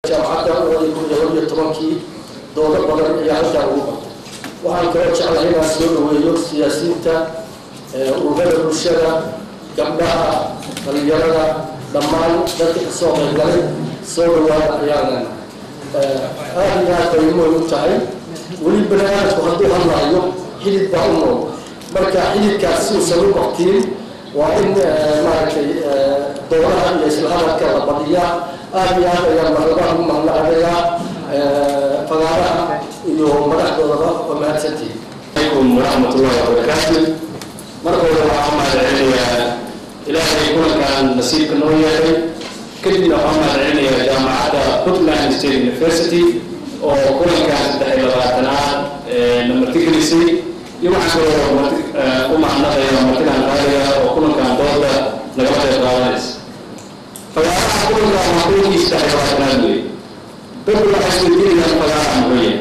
jaamacadda labadii kun iyo laba iyo tobankii doodo badan ayaa halkaa ugu qabtay waxaan kaloo jeclahay inaan soo dhaweeyo siyaasiyiinta ururada bulshada gabdhaha dhalinyarada dhammaan dadka kasoo qaybgalay soo dhawaada ayaanan aada iyo aad bay muhim u tahay weli bani aadamku hadduu hadlaayo xidid baa u nool marka xididkaas si uusan u baktiin waa in maaragtay doodaha iyo isla hadalka la badiyaa aada iyo aad ayaan marlabaha ugu mahadnaqanayaa fagaaraha iyo madaxdoodaba waa mahadsantihin عليكم ورحمة الله وبركاته مرة ولا محمد عليا إلهي كل كان نصيب كنوية كلنا محمد عليا جامعة بوتلاند ستيت يونيفرسيتي وكل كان تحت لغاتنا لما تجلسي يوم عشرة أم عنا يا مرتنا غالية وكل كان دولة نقطة غالية فيا كل كان مقول يستحي لغاتنا دولة حسب الدين فيا مقول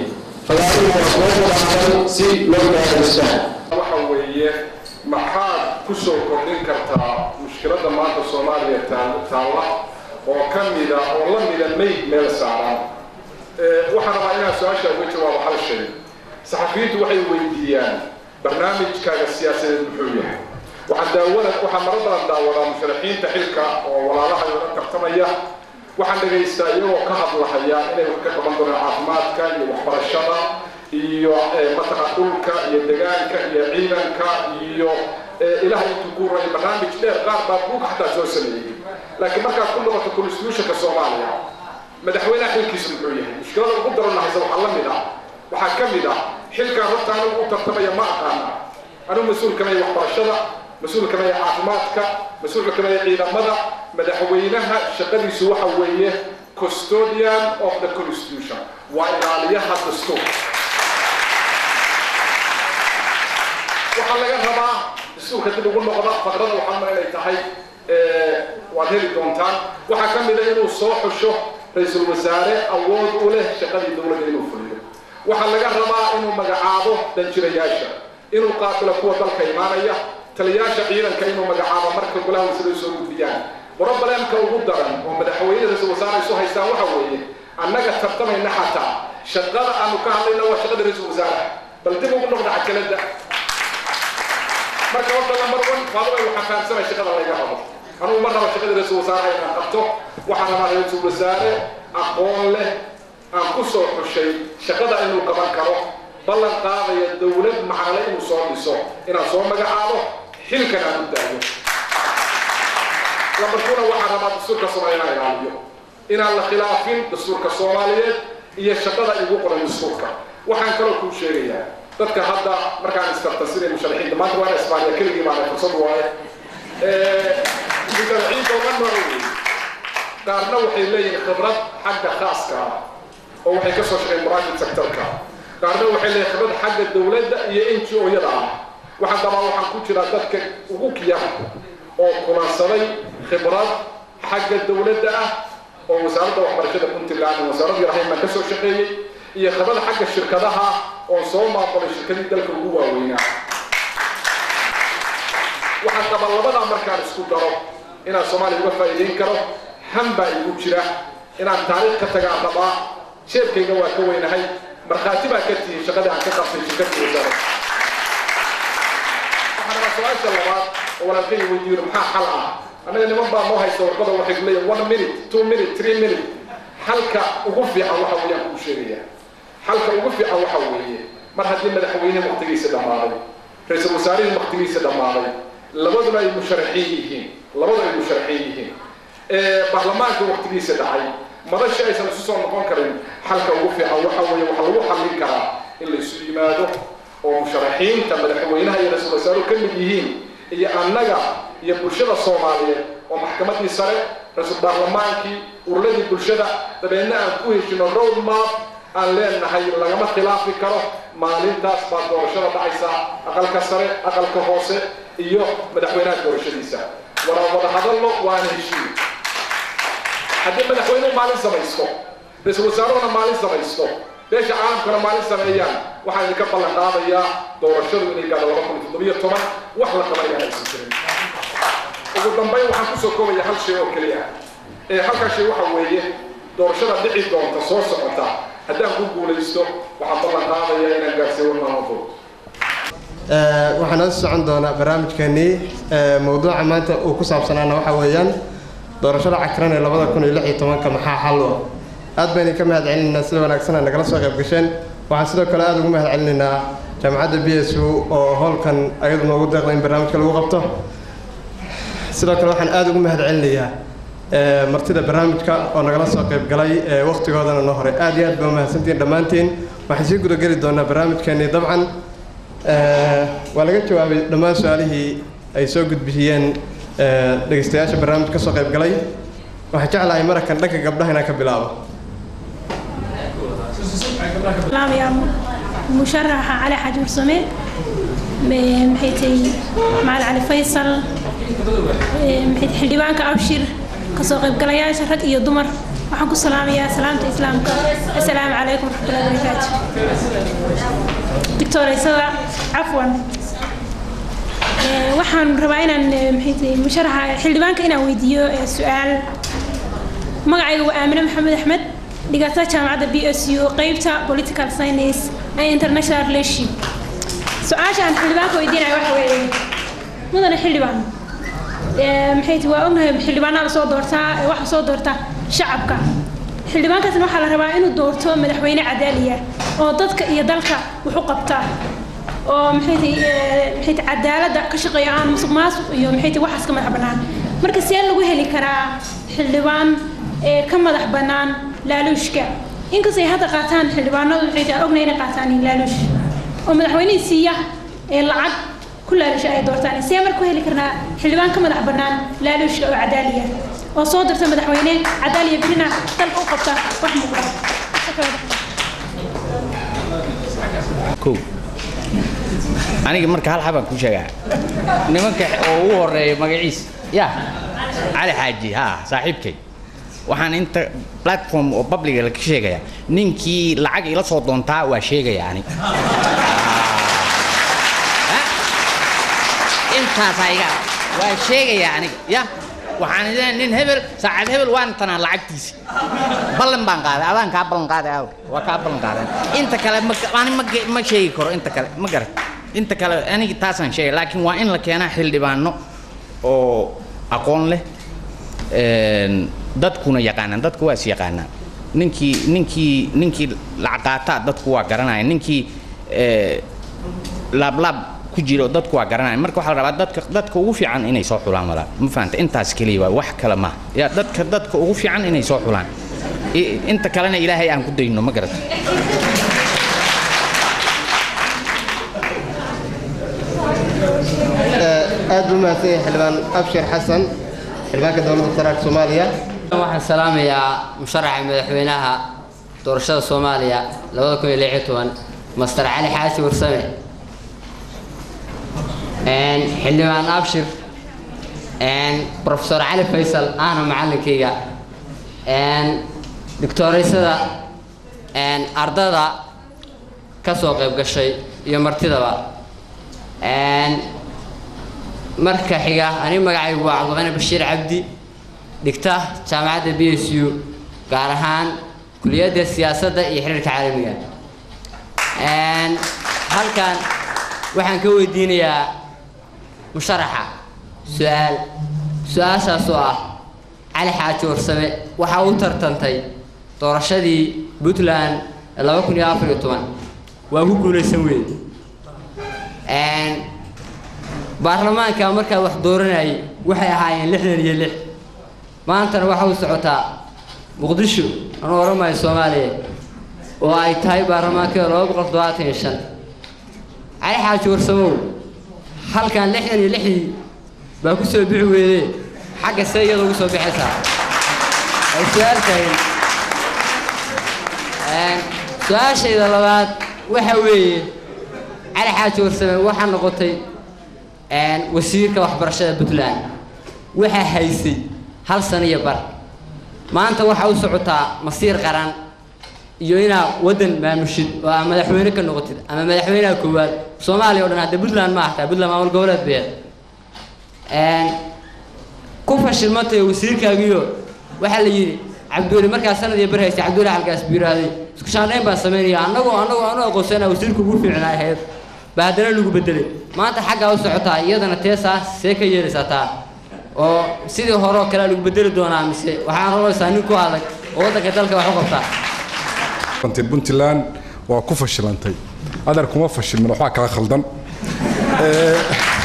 si loo gaaraysaa waxa weeye maxaad ku soo kordhin kartaa mushkiladda maanta soomaaliya taalla oo ka mida oo la mida mayd meel saaran waxaan rabaa inaan su-aasha uga jawaabo hal shay saxafiyiintu waxay weydiiyaan barnaamijkaaga siyaasadeed muxuu yahay waxaan daawada waxaan maro badan daawadaa musharaxiinta xilka oo walaalaha la tartamaya waxaan dhagaystaa iyagoo ka hadlahaya inay wax ka qaban doonaan caafimaadka iyo waxbarashada iyo mataqa dhulka iyo degaanka iyo ciidanka iyo ilaah intuu ku ray barnaamij dheer qaar baa buug xataa soo sameeyey laakiin markaad ku noqoto constitutionka soomaaliya madaxweynaha xilkiisu muxuu yahay mushkilada ugu daran lahaysa waxaa la mid ah waxaa ka mid ah xilkan horta anigu u tartamaya ma aqaana anigu mas-uul kamaya waxbarashada mas-uul kamaya caafimaadka mas-uulka kamaya ciidamada madaxweynaha shaqadiisu waxa weeye custodian of the constitution waa ilaaliyaha dastuur waxaa laga rabaa dastuurka dib ugu noqda faqrada waxaan ma inay tahay waad heli doontaan waxaa ka mid a inuu soo xusho ra-iisul wasaare awood u leh shaqadii dowladda inuu fuliyo waxaa laga rabaa inuu magacaabo danjirayaasha inuu qaatilo kuwa dalka imaanaya taliyaasha ciidanka inuu magacaabo marka golaha wasaaradda soo gudbiyaan broblemka ugu daran oo madaxweyne ra-iisul wasaare isu haystaan waxa weeye annaga tartamayna xataa shaqada aanu ka hadlayna waa shaqada ra-iisul wasaare bal dib ugu noqda cajalada marka horta lambar one faadabay waxaan fahamsanay shaqada laga rabo anugu ma rabo shaqada ra-iisul wasaare inaan qabto waxaan rabaa ra-iisul wasaare aqoon leh aan ku soo xushay shaqada inuu qaban karo ballan qaadaya dowlad maxaale inuu soo dhiso inaan soo magacaabo xilkan aan u daayo lambarkuna waxaan rabaa dastuurka soomaaliya inaan ilaaliyo inaan la khilaafin dastuurka soomaaliyeed iyo shaqada igu qoran dastuurka waxaan kaloo kuu sheegayaa dadka hadda markaan istartasinay musharaxiinta maanta waana isbaaniya keligii baana fursad waaye musharaxiinta oo dhan nooca weeye qaarna waxay leeyihiin khibrad xagga khaaska ah oo waxay ka soo shaqeen private sectorka qaarna waxay leeyihiin khibrad xagga dowladda iyo n g o-yada ah waxaan dabaa waxaan ku jiraa dadka ugu kiyaha oo kulansaday khibrad xagga dowladda ah oo wasaaradda waxbarashada puntland wasaaradda rahayman ka soo shaqeeyey iyo khibrad xagga shirkadaha oo soo maaqolay shirkadii dalka ugu waaweynaa waxaan qabaa labadaa markaan isku daro inaan soomaaliya uga faa'iidayn karo han baa igu jira inaan taariikh ka tagaan rabaa sheebkayga waa ka weynahay markhaati baa ka tihi shaqadii aan ka qabtay shirkadii wasaarada waxaan rabaa su-aasha labaad oo walaalkayga weydiiyo maxaa xal ah annaga niman baa noo haysta warqada waxay ku leeyihin one minute two minute three minute xalka ugu fiican waxa weeyaan kuu sheegaya xalka ugu fiican waxa weeye mar haddii madaxweyne waqtigiisa dhammaaday ra-iisul wasaarihii waqtigiisa dhammaaday labaduna ay musharaxiin yihiin labadu ay musharaxiin yihiin baarlamaanka waqtigiisa dhacay madasha aysan isu soo noqon karin xalka ugu fiican waxa weeye waxaa lagu xallin karaa in la isu yimaado oo musharaxiinta madaxweynaha iyo ra-iisul wasaaruhu ka mid yihiin iyo annaga iyo bulshada soomaaliyeed oo maxkamadii sare ra-iisul baarlamaankii uruladii bulshada dabeedna aan ku heshino road map aan leenahay lagama khilaafi karo maalintaas baa doorashada dhacaysaa aqalka sare aqalka hoose iyo madaxweynaha doorashadiisa wada wada hadallo waana heshiin haddii madaxweynuhu maalin samaysto ra-iisul wasaaruhuna maalin samaysto beesha caalamkuna maalin sameeyaan waxaan idinka ballan qaadayaa doorashadu inay gaadho laba kun iyo toddobiyo toban wax la qabanayaan aysan jirin ugu dambayn waxaan kusoo koobaya hal shay oo keliya ee halkaa shay waxa weeye doorashada dhici doonta soo socota haddaan ku guulaysto waxaan ballan qaadaya inaan gaarsiiyo warmaamulkooda waxaa noo socon doonaa barnaamijkeenii mowduuca maanta uu ku saabsanaana waxaa weeyaan doorashada cakran ee labada kun iyo lix iyo tobanka maxaa xal u ah aad baynu ka mahad celinaynaa sida wanaagsan aa nagala soo qayb gasheen waxaan sidoo kale aada ugu mahad celinaynaa jaamacadda b s u oo howlkan ayadu noogu deeqda in barnaamijka lagu qabto sidoo kale waxaan aada ugu mahad celinayaa martida barnaamijka oo nagala soo qayb galay wakhtigoodana noo horay aad iyo aad baa umahadsantihiin dhammaantiin waxaan sii gudageli doonaa barnaamijkeenii dabcan waa laga jawaabay dhammaan su-aalihii ay soo gudbiyeen dhegeystayaasha barnaamij ka soo qayb galay waxaan jeclahay marakan dhanka gabdhaha inaan ka bilaabo يا مشرحة علي حاج مرسمي محيتي مع علي فيصل محيت حليبانك أبشر كسو قيب قلياش رد إيو دمر waxaan ku salaamayaa salaamta islaamka assalaamu calaykum waraxmatullahi wabarakaatu doctoreysada cafwan waxaan rabaa inaan maxay musharaxa xildhibaanka inaan weydiiyo su-aal magacayga waa aamine maxamed axmed dhigata jaamacadda b s u qeybta political science and international relationship su-aasha aan xildhibaanka weydiinaya waxa weeye mudane xildhibaan maxay ti waa ognahay xildhibaanaa lasoo doortaa waxa soo doorta shacabka xildhibaankaasna waxaa la rabaa inuu doorto madaxweyne cadaaliya oo dadka iyo dalka wax u qabta oo maxay ti maxay ti cadaaladda ka shaqeeya aan musuq maasuq iyo maxay ti waxaas ka madax bannaan marka see lagu heli karaa xildhibaan ee ka madax bannaan laaluushka inkastay hadda qaataan xildhibaanadu waxay ti aan ognay inay qaataan laaluush oo madaxweynihii siiya ee lacag ku laalusha ay doortaan see marka ku heli karnaa xildhibaan ka madax bannaan laaluushka oo cadaaliya oo soo dirta madaxweyne cadaaliya birina dalka u qabta wax muuqda kow aniga marka hal xabaan ku sheegaa nimanka oo ugu horeeya magaciis ya cali xaaji ha saaxiibkay waxaan inta platform oo publiga la ka sheegaya ninkii lacag ila soo doontaa waa sheegaya ani intaasaa iga waa sheegaya aniga ya waxaan idin nin hebel saacad hebel waan tanaa lacagtiisi ballan baan qaaday adaan kaa ballan qaaday aw waa kaa ballan qaaday inta kale ma ani ma ma sheegi karo inta kale ma garat inta kale aniga taasaan sheegay laakiin waa in la keenaa xildhibaano oo aqoon leh dadkuna yaqaanaan dadku waa is yaqaanaan ninkii ninkii ninkii lacag qaataa dadku waa garanaya ninkii laablaab ku jiro dadku waa garanaya marka waxaa la rabaa dadka dadka ugu fiican inay soo xulaan walaa ma fahanta intaas keliya waa wax kale maaha ya dadka dadka ugu fiican inay soo xulaan inta kalena ilaahay aan ku dayno ma garata aad buu mahadsan yahay xildhibaan abshir xasan xildhibaanka dowladda federaalka soomaaliya waxaan salaamayaa musharaxa madaxweynaha doorashada soomaaliya labada kun iyo lix iyo toban master cali xaashi warsame xildhibaan abshir profesor cali faysal ahna macallinkayga doctooreysada ardada ka soo qayb gashay iyo martidaba marka xiga aniga magacaygu waa cabdiqani bashiir cabdi dhigta jaamacadda b s u gaar ahaan kuliyadda siyaasadda iyo xiriirka caalamiga halkan waxaan ka weydiinayaa musharaxa su-aal su-aashaas oo ah cali xaaji warsame waxaa u tartantay doorashadii puntland ee laba kun iyo afar iyo toban waa ku guulaysan weyn baarlamaanka markaa wax dooranayay waxay ahaayeen lixdan iyo lix maantana waxa u socotaa muqdisho aan oramayo soomaaliya oo ay tahay baarlamaankeeda laba boqol toddobaatan iyo shan cali xaaji warsamow halkan lixdan iyo lixdii baa ku soo bixi weydee xagga see iyada ugu soo bixaysaa ay su-aal tahay su-aashayda labaad waxa weeye cali xaaji warsame waxaa noqotay wasiirka waxbarashada puntland waxaa haysay hal sano iyo bar maanta waxaa u socotaa masiir qaran iyo inaa waddan maamushid oo aa madaxweyne ka noqotid ama madaxweynaha koowaad soomaaliya o dhan hadda puntland ma ahtaa puntland maamul goboleed beed ku fashilmantay wasiirkaagiyo waxaa la yidhi cabdiweli markaa sanad iyo bar haystay cabdiweli halkaas buu yidhaahday isku shaandhayn baan samaynaya annagoo annagoo anu aqoonsana wasiirka ugu fiicnaa ahayd baa haddana lagu bedelay maanta xaggaa u socotaa iyadana teesaas see ka yeelaysaa taa oo sidii hore oo kale lagu bedeli doonaa mise waxaan rolaysaa nin ku adag oo waddanka dalka wax u qabtaa runtii puntland waa ku fashilantay adeer kuma fashilmin waxbaa kala khaldan Ee,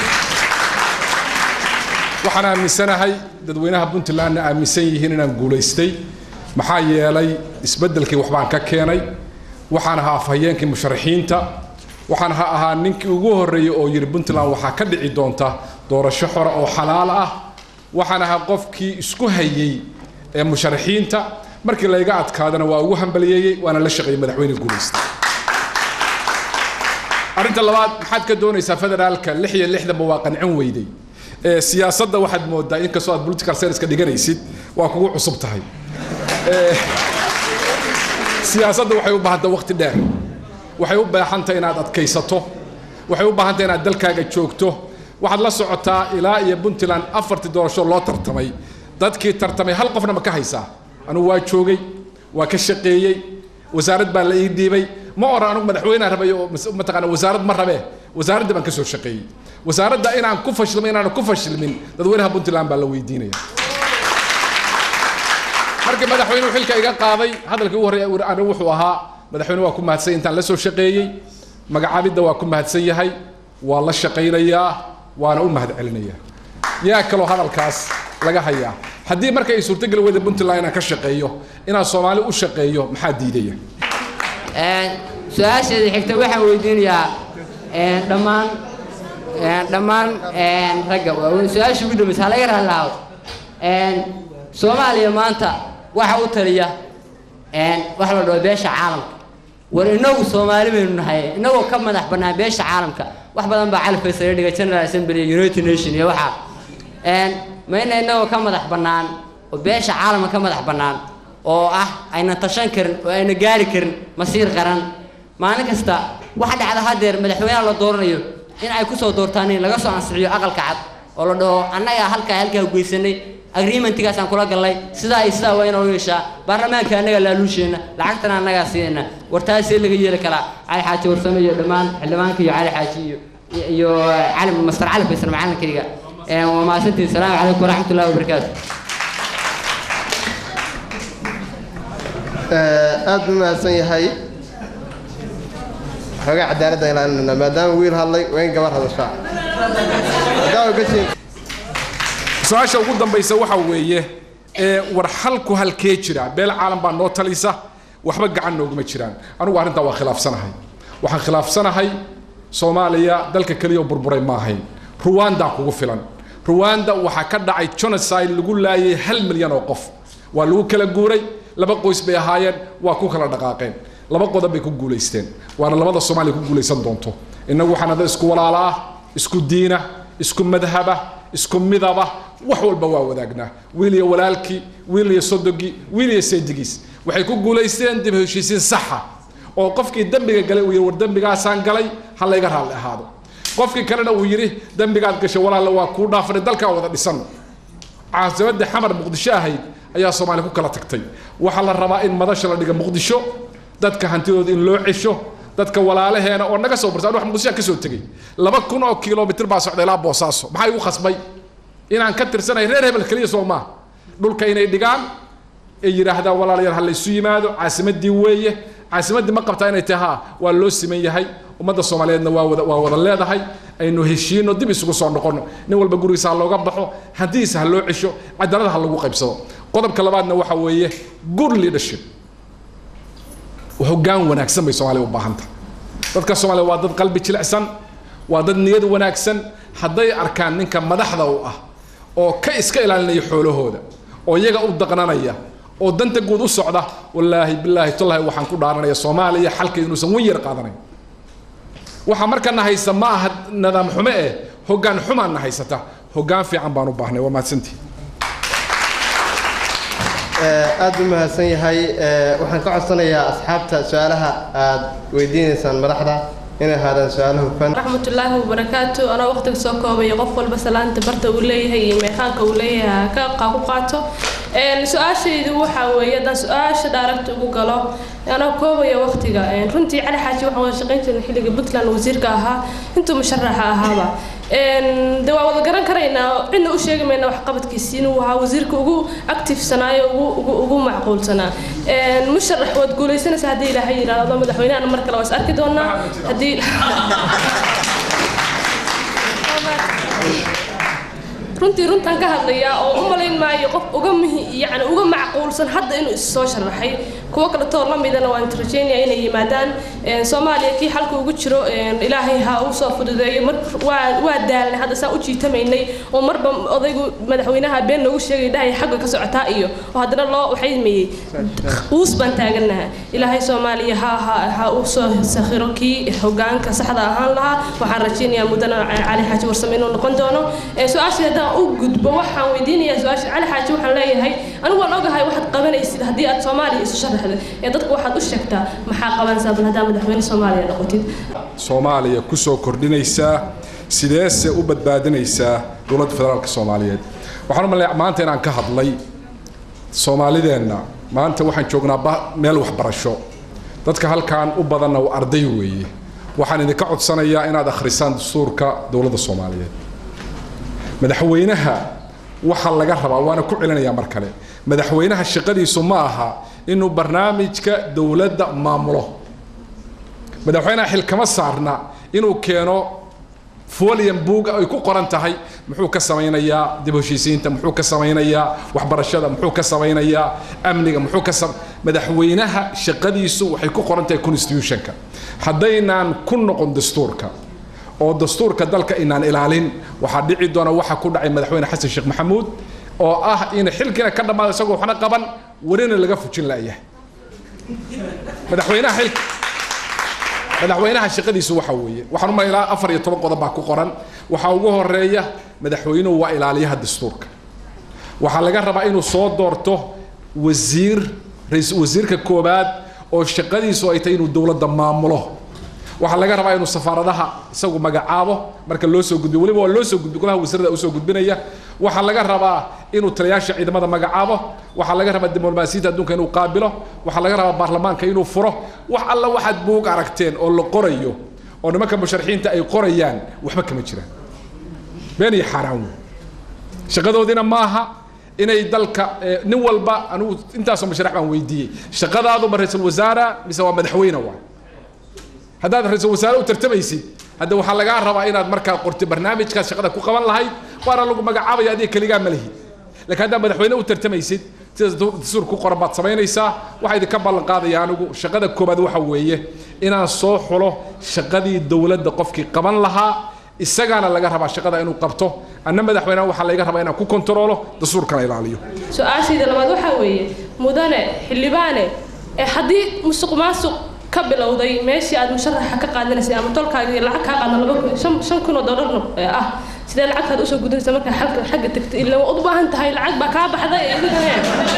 waxaan aaminsanahay dadweynaha puntlandna aaminsan yihiin inaan guulaystay maxaa yeelay isbeddelkii waxbaan ka keenay waxaan ahaa afhayeenkii musharaxiinta waxaan ha ahaa ninkii ugu horreeyey oo yidhi puntland waxaa ka dhici doonta doorasho xora oo xalaal ah waxaan ahaa qofkii isku hayey ee musharaxiinta markii layga adkaadana waa ugu hambaliyeeyey waana la shaqeeyey madaxweyne guulaysta arrinta labaad maxaad ka doonaysaa federaalka lix iyo lixdanba waa qancin weyday ee siyaasadda waxaad moodaa inkastoo aad political science-ka dhiganaysid waa kugu cusub tahay Ee, siyaasadda waxay u baahantay waqti dheer waxay u baahantahay inaad adkaysato waxay u baahantahay inaad dalkaaga joogto waxaad la socotaa ilaa iyo puntland afartii doorasho loo tartamay dadkii tartamay hal qofna ma ka haysaa anugu waa joogay waa ka shaqeeyey wasaarad baa la ii dhiibay ma oran anugu madaxweyneha rabay oo mas- mataqaana wasaarad ma rabee wasaaradda baan ka soo shaqeeyey wasaaradda inaan ku fashilmin inaan ku fashilmin dadweynaha puntland baa la weydiinaya markii madaxweynuhu xilka iga qaaday hadalkii ugu horreeya uu- anigu wuxuu ahaa madaxweyne waa ku mahadsan yahay intaan la soo shaqeeyey magacaabidda waa ku mahadsan yahay waa la shaqaynayaa waana u mahad celinayaa yaa kaloo hadalkaas laga hayaa haddii marka ay suurtogeli weyda puntland inaan ka shaqeeyo inaan soomaali u shaqeeyo maxaa diidaya Een, su-aasheeda xigta waxaan weydiinayaa een, dhammaan een, dhammaan een, ragga waaweyn su-aasha ugu dambaysa ha laga raali lahaado Een, soomaaliya maanta waxa u taliya een, waxa la dhaho beesha caalamka war inagu soomaali baynu nahay inagoo ka madax bannaan beesha caalamka wax badan baa cali faysal dhiga general assembly iyo united nation iyo waxa Een, ma ina inagoo ka madax bannaan oo beesha caalamka ka madax bannaan oo ah ayna tashan karin oo ayna gaari karin masiir qaran maalin kasta waxa dhacda hadeer madaxweynaha la dooranayo in ay kusoo doortaan in laga soo ansixiyo aqalka cad oo la dhaho annagaa halkaa halkaa geysanay agreementigaasaan kula galnay sidaa iyo sidaa waa inoo yeeshaa baarlamaanka annagaa laaluusheenna lacagtana annagaa siinayna war taasee laga yeeli karaa cali xaaji warsame iyo dhammaan xildhibaanka iyo cali xaaji iyo iyo cali master cali faysal macalinkayga Een, waa mahadsantihin salaamu calaykum waraxmatullahi wabarakaatu aad buu mahadsan yahay xoogaa cadaaladda ilaalinayna maadaama wiil hadlay waa in gabar hadashaa haddaa ogashiin su-aasha ugu dambaysa waxa weeye ee war xalku halkee jira beel caalam baa noo talisa waxba gacan nooguma jiraan anigu arrintaa waa khilaafsanahay waxaan khilaafsanahay soomaaliya dalka keliya oo burburay ma ahayn ruwanda kugu filan ruwanda waxaa ka dhacay genocide lagu laayay hal milyan oo qof waa lagu kala guuray laba qoys bay ahaayeen waa ku kala dhaqaaqeen laba qodob bay ku guulaysteen waana labada soomaaliya ku guulaysan doonto innagu waxaan ada isku walaala ah isku diina isku madhaba isku midaba wax walba waa wadaagnaa wiil iyo walaalkii wiil iyo sodogii wiil iyo seedigiis waxay ku guulaysteen dib u heshiisiin saxa oo qofkii dembiga galay uu yidhi war dembigaasaan galay ha layga raalli ahaado qofkii kalena uu yidhi dembigaad gashay walaalle waa kuu dhaafanay dalkaa wada dhisan caasimadda xamar muqdisho ahayd ayaa soomaaliya ku kala tagtay waxaa la rabaa in madasha la dhiga muqdisho dadka hantidooda in loo cesho dadka walaalaheena oo naga soo barsa wax muqdisho ka soo tegey laba kun oo kilomitir baa socday ilaa boosaaso maxaa igu khasbay inaan ka tirsanahay reer hebel keliya soo maaha dhulka inay dhigaan ay yidhaahdaan walaalayaal ha laysu yimaado caasimadii weeye caasimadii ma qabtaa inay tahay haa waa loo siman yahay ummadda soomaaliyeedna waa wada waa wada leedahay aynu heshiino dib isugu soo noqono nin walba gurigiisa ha looga baxo hantidiisa ha loo cesho cadaalada ha lagu qaybsado qodobka labaadna waxa weeye good leadership hoggaan wanaagsan bay soomaaliya u baahan tahay dadka soomaaliya waa dad qalbi jilicsan waa dad niyad wanaagsan hadday arkaan ninka madaxda u ah oo ka iska ilaalinaya xoolahooda oo iyaga u daqnanaya oo danta guud u socda wallaahi bilaahi tallahi waxaan ku dhaaranaya soomaaliya xalka inuusan wen yar qaadanayn waxa markana haysta ma aha nidaam xume eh hoggaan xumaanna haysata hoggaan fiican baan u baahnay waa mahadsantihi aad buu mahadsan yahay waxaan ka codsanayaa asxaabta su-aalaha aad weydiinaysaan madaxda inay ahaadaan su-aalo hufan raxmatullaahi wabarakaatu anoo waqtiga soo koobaya qof walba salaanta barta uu leeyahay iyo meeqaanka uu leeyahay ka qa- ku qaato Een, su-aashaydu waxaa weeye haddaan su-aasha dhaaragta ugu galo anoo koobaya waqtiga Een, runtii cali xaaji waxaan wada shaqayn jirnay xilliga puntland wasiirka ahaa intuu musharaxa ahaaba Een, de waa wada garan karaynaa cidna u sheegi mayna waxqabadkiisi inuu ahaa wasiirka ugu activesanaayo ugu ugu ugu macquulsanaa Een, musharax waad guulaysanaysaa haddii ilaahay yidhaahdo madaxweynahana mar kale waa is arki doonaa haddii runtii runtaan ka hadlayaa oo u malayn maayo qof uga muhi yani uga macquulsan hadda inuu is soo sharaxay kuwo kaletoo la midana waan rajaynaya inay yimaadaan Een, soomaaliya kii xalka ugu jiro een, ilaahay ha u soo fududeeyo mar waa waa daalnay hadda saa u jiitamaynay oo marba odaygu madaxweynaha been noogu sheegay dhahay xagga ka socotaa iyo oo haddana loo waxay meeyey uus baan taaganaha ilaahay soomaaliya ha ha ha u soo sakhiro kii hogaanka saxda ahaan lahaa waxaan rajaynayaa mudana cali xaaji warsame inuu noqon doono Ee, su-aasha haddaan u gudbo waxaan weydiinayaa su-aasha cali xaaji waxaan leeyahay anigu waan ogahay waxaad qabanaysid haddii aad soomaaliya isu sharaxdo ee dadku waxaad u sheegtaa maxaa qabanaysaa bal haddaa madaxweyne soomaaliya noqotid soomaaliya ku soo kordhinaysaa sideese u badbaadinaysaa dowladda federaalka soomaaliyeed waxaan u maleeyaa maanta inaan ka hadlay soomaalideenna maanta waxaan joognaa ba- meel waxbarasho dadka halkan u badanna waa arday weeye waxaan idinka codsanayaa inaad akhrisaan dastuurka dowladda soomaaliyeed madaxweynaha waxa laga rabaa waana ku celinayaa mar kale madaxweynaha shaqadiisu ma aha inuu barnaamijka dowladda maamulo madaxweynaha xil kama saarna inuu keeno folian buug ay ku qoran tahay muxuu ka samaynayaa dib u heshiisiinta muxuu ka samaynayaa waxbarashada muxuu ka samaynayaa amniga muxuu ka sam madaxweynaha shaqadiisu waxay ku qoran tahay constitutionka haddaynaan ku noqon dastuurka oo dastuurka dalka inaan ilaalin waxaa dhici doona waxa ku dhacay madaxweyne xasan sheekh maxamuud oo ah in xilkiina ka dhammaado isagoo waxna qaban warina laga fujin la'yahay madaxweynaha xilka madaxweynaha shaqadiisu waxa weeye waxaan u malaynaa afar iyo toban qodob baa ku qoran waxaa ugu horeeya madaxweynuhu waa ilaaliyaha dastuurka waxaa laga rabaa inuu soo doorto wasiir rais- wasiirka koobaad oo shaqadiisu ay tahay inuu dowladda maamulo waxaa laga rabaa inuu safaaradaha isagu magacaabo marka loo soo gudbiyo weliba waa loo soo gudbi golaha wasiirada usoo gudbinaya waxaa laga rabaa inuu taliyaasha ciidamada magacaabo waxaa laga rabaa diblomaasiyadda adduunka inuu qaabilo waxaa laga rabaa baarlamaanka inuu furo wax alla waxaad buug aragteen oo la qorayo oo nimanka musharaxiinta ay qorayaan waxba kama jiraan been iyo xaaraan wey shaqadoodina maaha inay dalka eh, nin walba anigu intaasoo musharax baan weydiiyey shaqadaadu ma ra-iisul wasaara mise waa madaxweyne waay haddaad ra-iisul wasaare u tartamaysid hadda waxaa lagaa rabaa inaad markaa qorti barnaamijkaas shaqada ku qaban lahayd waana lagu magacaabaya adiga keligaa ma lihi laakiin haddaad madaxweyne u tartamaysid sida dastuur ku qoran baad samaynaysaa waxaa idinka ballan qaadaya anigu shaqada koobaad waxa weeye inaan soo xulo shaqadii dowladda qofkii qaban lahaa isagaana laga rabaa shaqada inuu qabto anna madaxweynaha waxaa laga rabaa inaan ku kontaroolo dastuurkana ilaaliyo su-aashayda labaad waxaa weeye mudane xildhibaane ee haddii musuq maasuq ka bilowday meeshii aad musharaxa ka qaadanaysay ama tolkaagii lacag kaa qaada laba kun shan shan kun oo dollar ee ah sidee lacagtaad usoo gudinaysa markaa xagga xagga tagtay ila waa u baahan tahay lacag baa kaa baxday ee adigane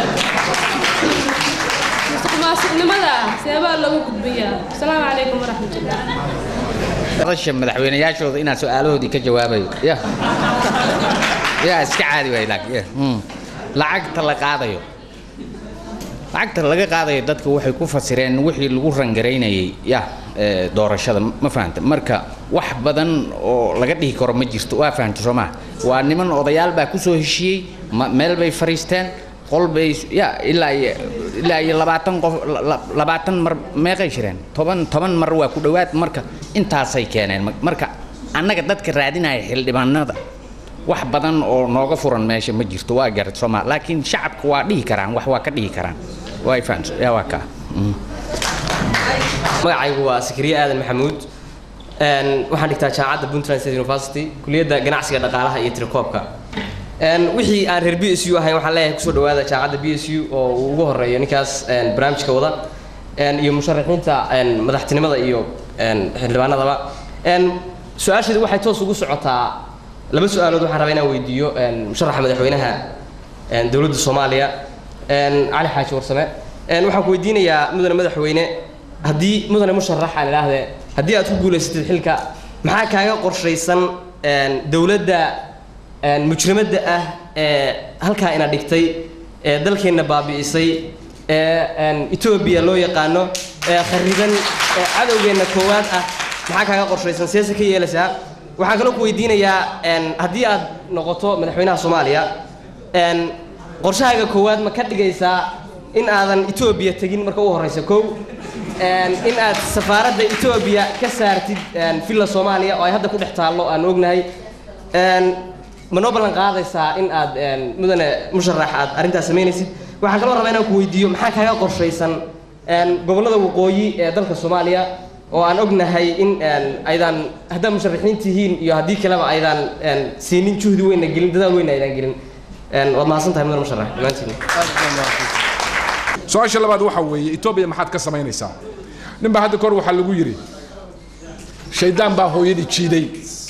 musuq maasuqnimada seebaa looga gudbiyaa asalaamu calaykum waraxmatullah rasha madaxweynayaashooda inaan su-aalahoodii ka jawaabayo ya ya iska caadi waay laakiin ya mm. lacagta la qaadayo lacagta laga qaadayo dadka waxay ku fasireen wixii lagu rangaraynayay ya ee, doorashada ma fahanta marka wax badan oo laga dhihi karo ma jirto waa fahanta soo maha waa niman odayaal baa kusoo heshiiyey ma- meel bay fariisteen qol bay ya ilaa iyo ilaa iyo labaatan qof la- la- labaatan mar meeqay jireen toban toban mar waa ku dhowaad marka intaasay keeneen Ma- marka annaga dadka raadinaya xildhibaanada wax badan oo nooga furan meesha ma jirto waa garad sooma laakiin shacabka waa dhihi karaan wax waa ka dhihi karaan waa fahamsa yaa waa kaa Mm. magacaygu waa sakariye aadan maxamuud Een, waxaan dhigtaa jaamacadda puntland state university kuliyadda ganacsiga dhaqaalaha iyo tirakoobka Een, wixii aan reer b s u ahayn waxaan leeyahay kusoo dhawaada jaamacadda b s u oo uu ugu horeeyo ninkaas een, barnaamijka wada Een, iyo musharaxiinta een, madaxtinimada iyo een, xildhibaanadaba Een, su-aasheedu waxay toos ugu socotaa laba su-aalood waxaan rabaa inaan weydiiyo een, musharaxa madaxweynaha een, dowladda soomaaliya een, cali xaaji warsame Een, waxaan ku weydiinayaa mudane madaxweyne haddii mudane musharax aan idhaahdee haddii aad ku guulaysatid xilka maxaa kaaga qorshaysan een, dowladda een, mujrimadda ah ee halkaa ina dhigtay ee dalkeenna baabi'isay ee etoobiya loo yaqaano ee khariban ee cadowgeenna koowaad ah maxaa kaaga qorshaysan seese ka yeelaysaa waxaan kaloo ku weydiinayaa haddii aad noqoto madaxweynaha soomaaliya qorshahaaga koowaad ma ka dhigaysaa in aadan etoobiya tegin marka u horeysa kow in aad safaaradda etoobiya ka saartid villa soomaaliya oo ay hadda ku dhex taallo aan ognahay ma noo ballan qaadaysaa in aad mudane musharax aad arrintaas samaynaysid waxaan kaloo rabaa inaan ku weydiiyo maxaa kaaga qorshaysan gobollada waqooyi ee dalka soomaaliya oo aan ognahay in aydaan haddaad musharaxiin tihiin iyo haddii kaleba aydaan siinin juhdi weynna gelin dadaal weynna aydaan gelin waad mahadsan tahay mudane musharax dhammaantiin su-aasha labaad waxa weeye etoobiya maxaad ka samaynaysaa nin baa hadda kahor waxaa lagu yidhi shaydaan baa hooyadii jiiday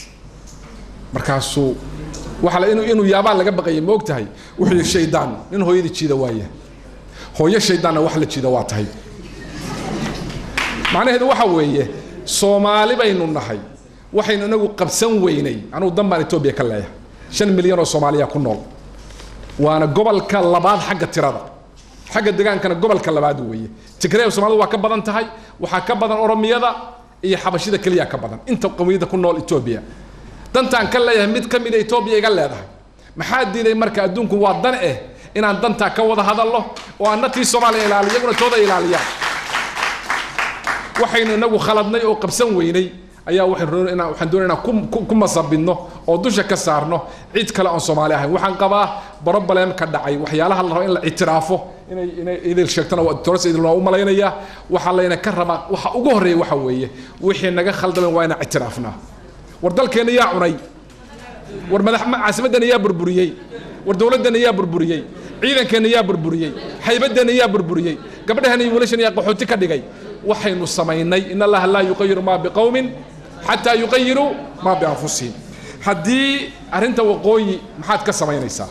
markaasuu waxa la- inuu inuu yaabaa laga baqayay ma og tahay wuxuu yidhi shaydaan nin hooyadii jiida waaya hooyo shaydaanna wax la jiida waa tahay macnaheedu waxa weeye soomaali baynu nahay waxaynu inagu qabsan weynay anugu dan baan etoobiya ka leeyahay shan milyan oo soomaaliya ku nool waana gobolka labaad xagga tirada xagga degaankana gobolka labaad weeye tigreeb soomaalidu waa ka badan tahay waxaa ka badan oromiyada iyo xabashida keliya ka badan inta qowmiyadda ku nool etoobiya dantaan ka leeyahay mid ka mida etoobiya iga leedahay maxaa diiday marka adduunku waa dan eh inaan dantaa ka wada hadalno oo aan natii soomaaliya ilaaliyo iyaguna tooda ilaaliyaan waxaynu inagu khaladnay oo qabsan weynay ayaa waxaynu rabnay inaan- waxaan doonay inaan ku- ku- ku masabidno oo dusha ka saarno cid kale oon soomaali ahayn waxaan qabaa broblem ka dhacay waxyaalaha la rabo in la ictiraafo inay inay idil sheegtana waa toros idil waa u malaynayaa waxaa layna ka rabaa waxa ugu horreeya waxa weeye wixii naga khaldamen waa inaan ictiraafnaa war dalkeenna yaa cunay war madax ma- caasimaddeena yaa burburiyey war dowladdeena yaa burburiyey ciidankeenna yaa burburiyey haybaddeena yaa burburiyey gabdhaheena iyo wiilasheena yaa qaxooti ka dhigay waxaynu samaynay in allaha laa yuqayiru maa biqowmin xataa yuqayiruu maa bianfusihim haddii arrinta waqooyi maxaad ka samaynaysaa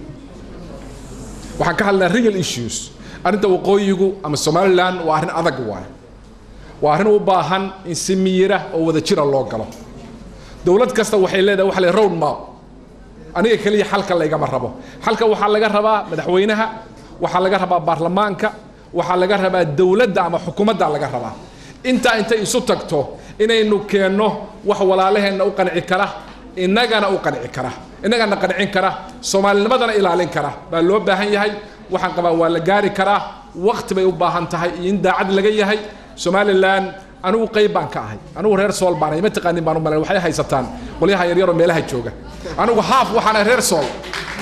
waxaan ka hadlaynaa real issues arrinta waqooyigu ama somaliland waa arrin adag waaye waa arrin u baahan in si miyira oo wada jira loo galo dowlad kasta waxay leedahay waxa la road map aniga keliya xalka laygama rabo xalka waxaa laga rabaa madaxweynaha waxaa laga rabaa baarlamaanka waxaa laga rabaa dowladda ama xukuumadda laga rabaa intaa intay isu tagto inaynu keenno wax walaalaheenna u qanci kara innagana u qanci kara innagana qancin kara soomaalinimadana ilaalin kara baa loo baahan yahay waxaan qabaa waa la gaari karaa waqti bay u baahan tahay iyo in daacad laga yahay somalilan anigu qayb baan ka ahay anigu reer sool baan ahay ma taqaanin baan u malayn waxay haysataan qolyaha yaryaroo meelaha jooga anigu haaf waxaan ahay reer sool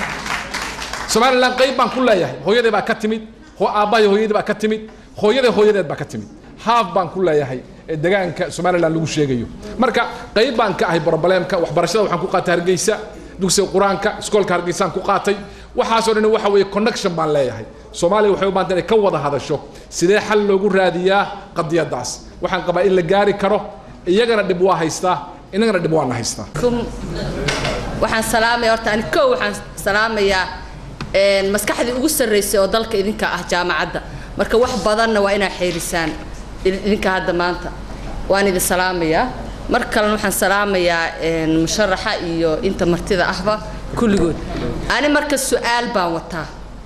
somalilan qayb baan ku leeyahay hooyaday baa ka timid ho- aabbahay hooyadii baa ka timid hooyaday hooyadeed baa ka timid haaf baan ku leeyahay ee degaanka somalilan lagu sheegayo marka qayb baan ka ahay brobleemka waxbarashada waxaan ku qaatay hargeysa dugsiga qur-aanka iskoolka hargeysaan ku qaatay waxaasoo dhan waxa weeye connection baan leeyahay soomaaliya waxay u baahantay inay ka wada hadasho sidee xal loogu raadiyaa qadiyadaas waxaan qabaa in la gaari karo iyagana dhib waa haystaa innagana dhib waana haystaa kum waxaan salaamaya horta ani kow waxaan salaamayaa een, maskaxdii ugu sarreysay oo dalka idinka ah jaamacadda marka wax badanna waa inaa xeerisaan idin- idinka hadda maanta waan idin salaamayaa mar kalena waxaan salaamayaa een, musharaxa iyo inta martida ahba kulligood ani marka su-aal baan wataa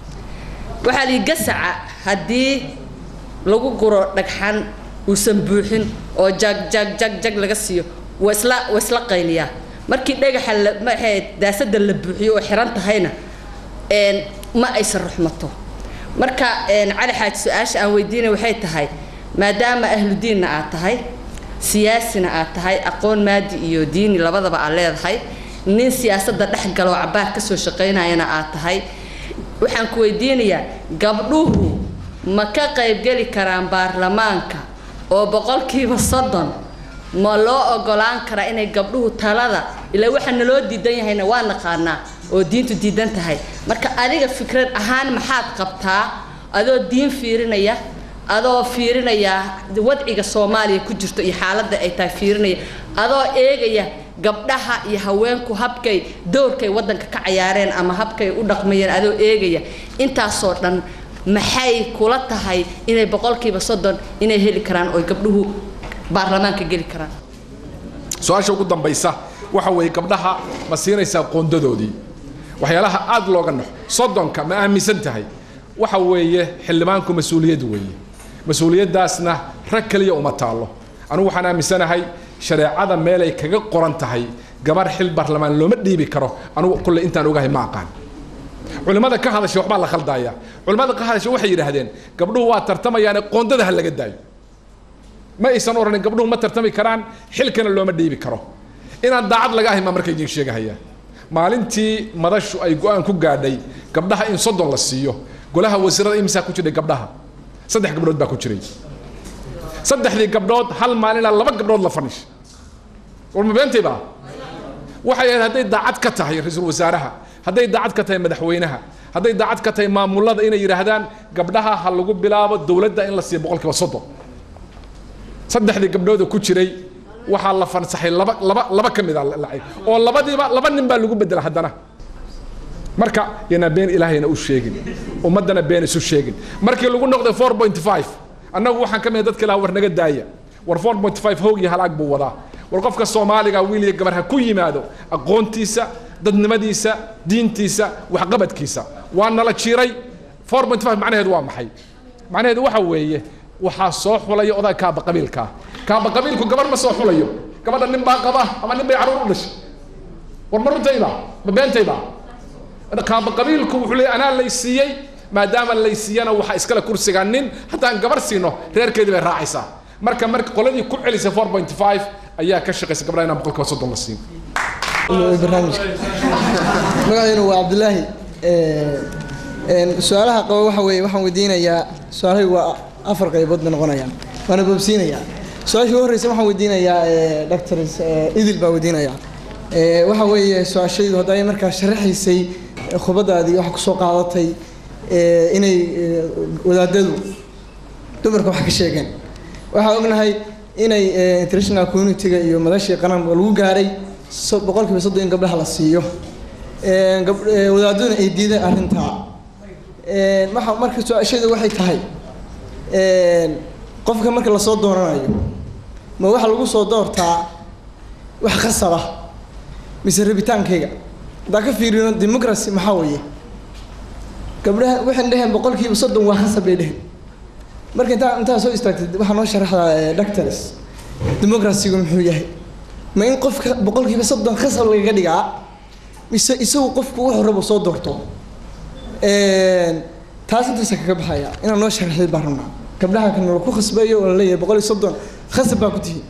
waxaa lihi gasaca haddii lagu guro dhagxan uusan buuxin oo jag jag jag jag laga siiyo waa isla waa isla qayliyaa markii dhagaxa la maxay daasada la buuxiyo oo xiran tahayna een ma aysan ruxmato marka een cali xaaji su-aasha aan weydiinay waxay tahay maadaama ahludiinna aad tahay siyaasina aad tahay aqoon maadi iyo diini labadaba aad leedahay nin siyaasadda dhex galo oo cabaar kasoo shaqaynayana aad tahay waxaan ku weydiinayaa gabdhuhu ma ka qaybgeli karaan baarlamaanka oo boqolkiiba soddon ma loo ogolaan karaa inay gabdhuhu talada ilaa waxa naloo diidan yahayna waa naqaanaa oo diintu diidan tahay marka adiga fikrad ahaan maxaad qabtaa adoo diin fiirinaya adoo fiirinaya wadciga soomaaliya ku jirto iyo xaaladda ay tahay fiirinaya adoo eegaya gabdhaha iyo haweenku habkay doorkay waddanka ka cayaareen ama habkay u dhaqmayeen adoo eegaya intaasoo dhan maxay kula tahay inay boqolkiiba soddon inay heli karaan oo gabdhuhu baarlamaanka geli karaan su-aasha ugu dambaysa waxa weeye gabdhaha ma siinaysaa qoondadoodii waxyaalaha aada looga naxo soddonka ma aaminsan tahay waxa weeye xildhibaanku mas-uuliyad weeye mas-uuliyaddaasna rag keliya uma taallo anigu waxaan aaminsanahay shareecada meelay kaga qoran tahay gabar xil baarlamaan looma dhiibi karo anigu kulle intaan ogahay ma aqaan culimmada ka hadashay waxbaa la khaldaya culimmada ka hadashay waxay yidhaahdeen gabdhuhu waa tartamayaane qoondada ha laga daayo ma aysan oranin gabdhuhu ma tartami karaan xilkana looma dhiibi karo inaan daacad laga ahay maa marka idin sheegahaya maalintii madashu ay go-aan ku gaadhay gabdhaha in soddon la siiyo golaha wasiirada imisaa ku jiray gabdhaha saddex gabdhood baa ku jiray saddexdii gabdhood hal maalinaa laba gabdhood la fanish war ma beentay baa waxay ahayd hadday daacad ka tahay ra-iisul wasaaraha hadday daacad ka tahay madaxweynaha hadday daacad ka tahay maamulada inay yidhaahdaan gabdhaha ha lagu bilaabo dowladda in la siiyo boqolkiiba soddon saddexdii gabdhooda ku jiray waxaa la fansaxay laba laba laba ka mid a lacag oo labadiiba laba nin baa lagu bedela haddana marka yana been ilaahayna u sheegin ummaddana been isu sheegin markii lagu noqday four point five annagu waxaan ka mid dadka ilaha war naga daaya war four point five hoog iyo halaag buu wadaa war qofka soomaaliga wiil iyo gabar ha ku yimaado aqoontiisa dadnimadiisa diintiisa waxqabadkiisa waa nala jiray four point five macnaheedu waa maxay macnaheedu waxa weeye waxaa soo xulaya odaa kaaba qabiilkaa kaaba qabiilku gabar ma soo xulayo gabadha nin baa qaba ama nin bay caruur u dhashay war ma runtayba ma beentayba kaaba qabiilku wuxuu leeyahy anaa lay siiyey maadaama lay siiyana waxaa iskale kursiga nin haddaan gabar siino reerkeedii bay raacaysaa marka marka qoladii ku celisay four point five ayaa ka shaqaysa gabdhaha inaan boqolkiiba soddon la siin barnaamijka magaceenu waa cabdulaahi su-aalaha qaba waxa weeye waxaan weydiinayaa su-aalahay waa afar qaybood bay noqonayaan waana boobsiinayaa su-aashii ugu horreysa waxaan weydiinayaa doctors idil baa weydiinayaa waxa weeye su-aashaydu hadda ay markaa sharaxaysay khubadaadii waxa kusoo qaadatay inay wadaadadu dumarka wax ka sheegeen waxaa ognahay inay international community-ga iyo madashii qaran lagu gaaray boqolkiiba soddon in gabdhaha la siiyo wadaadaduna ay diideen arrintaa waxa marka su-aashaydu waxay tahay qofka marka lasoo dooranayo ma waxa lagu soo doortaa wax khasaba mise rabitaankayga haddaan ka fiirino democracy maxaa weeye gabdhaha waxaan dheheen boqolkiiba soddon waa khasab bay dheheen marka intaa intaa soo istaagtay waxaa noo sharaxdaa doctors democracygu muxuu yahay ma in qofka boqolkiiba soddon khasab lagaga dhigaa mise isagu qofku wuxuu rabo soo doorto taas intaasa kaga baxaya inaan noo sharaxday baan rabnaa gabdhaha kan la ku khasbayo oo la leeyahay boqol iyo soddon khasab baa ku tihi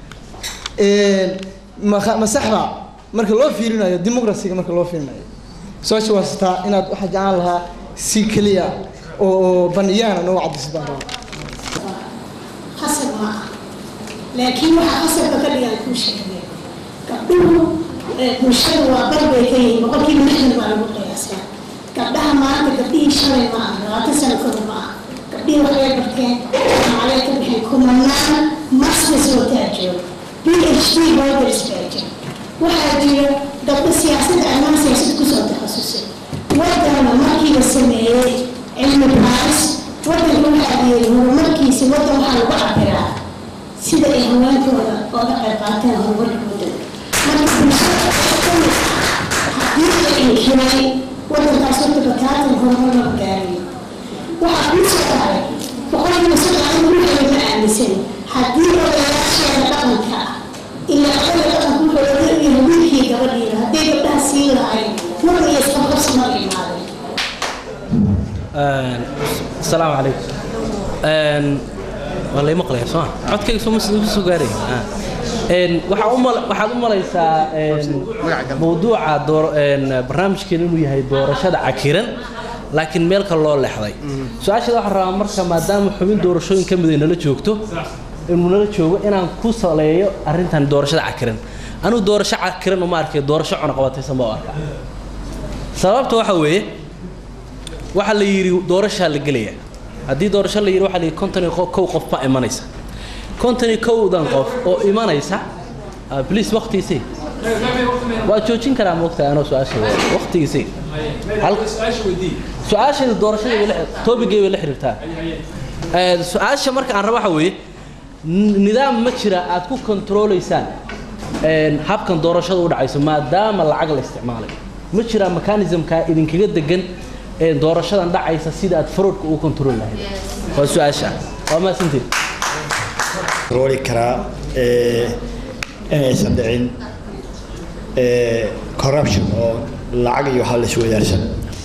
ma ma saxba marka loo fiirinayo democracyga marka loo fiirinayo su-aasha waa sitaa inaad waxaa jeclaan lahaa si keliya oo baniyaan noo cadaysid baan rabaa khasab ma ah laakiin waxaa khasabka ka dhigaan kuu sheegay gabdhuhu bulshada waa bar bay ka yihiin boqolkiiba lixdan baa lagu qiyaasaa gabdhaha maanta gabdhihii shalay ma aha labaatan sano kor ma aha gabdhihii waxay barteen macalay ka bixeen kumanaan masters wataa jooga b h d boarders baa jira waxaa jira gabdho siyaasadda ammaan siyaasad kusoo takhasusay waddanna markii la sameeyey cilmi baaris waddanka waxaa yeeli horumarkiisa waddan waxaa lagu cabiraa sida ay haweenkooda ooga qayb qaateen horumarka waddanka marka bulshada haddii la inkiray waddankaas horta bataatan horumar lama gaarayo waxaa kuu soo haray boqolkiiba soddon ruuxeeda ma aaminsan haddii odayaasheeda dhaqanka ah ilaa odayga dhaqanka wuxuu oga yahay wiilkii gabadhiina hadday gabdhaha siin lahayn mar iyo isqabqabsi ma imaadeen السلام عليكم والله مقلي سوا codkayga soo soo gaaray waxaa u mal waxaad u malaysaa mawduuca door barnaamijkeena inuu yahay doorashada cakiran laakiin meel kale loo leexday su-aasheeda waxaan rabaa marka maadaama xubin doorashooyin ka mid ay nala joogto inuu nala joogo inaan ku saleeyo arrintan doorashada cakiran anigu doorasho cakiran uma arkay doorasho cunaqabataysan baa u arkaa sababta waxa weeye waxaa la yidhi doorashaa la gelaya haddii doorasho la yidhi waxaa la yidhi konton iyo kow qof baa imanaysa konton iyo kowdan qof oo imanaysa bliis waqtigiisii waa joojin karaa moogtahay anoo su-aasha waqtigiisii su-aasheeda doorashada toobigay bay la xiriirtaa su-aasha marka aan rabo waxa weeye nidaam ma jira aad ku kontroolaysaan habkan doorashada u dhacayso maadaama lacag la isticmaalay ma jiraa mechanismka idinkaga degan ee doorashadan dhacaysa sida aad fraudka ugu control lahayd waa su-aasha waa mahadsantiin rooli karaa ee, inaysan dhicin ee, corruption oo lacag iyo waxa la isweydaarsan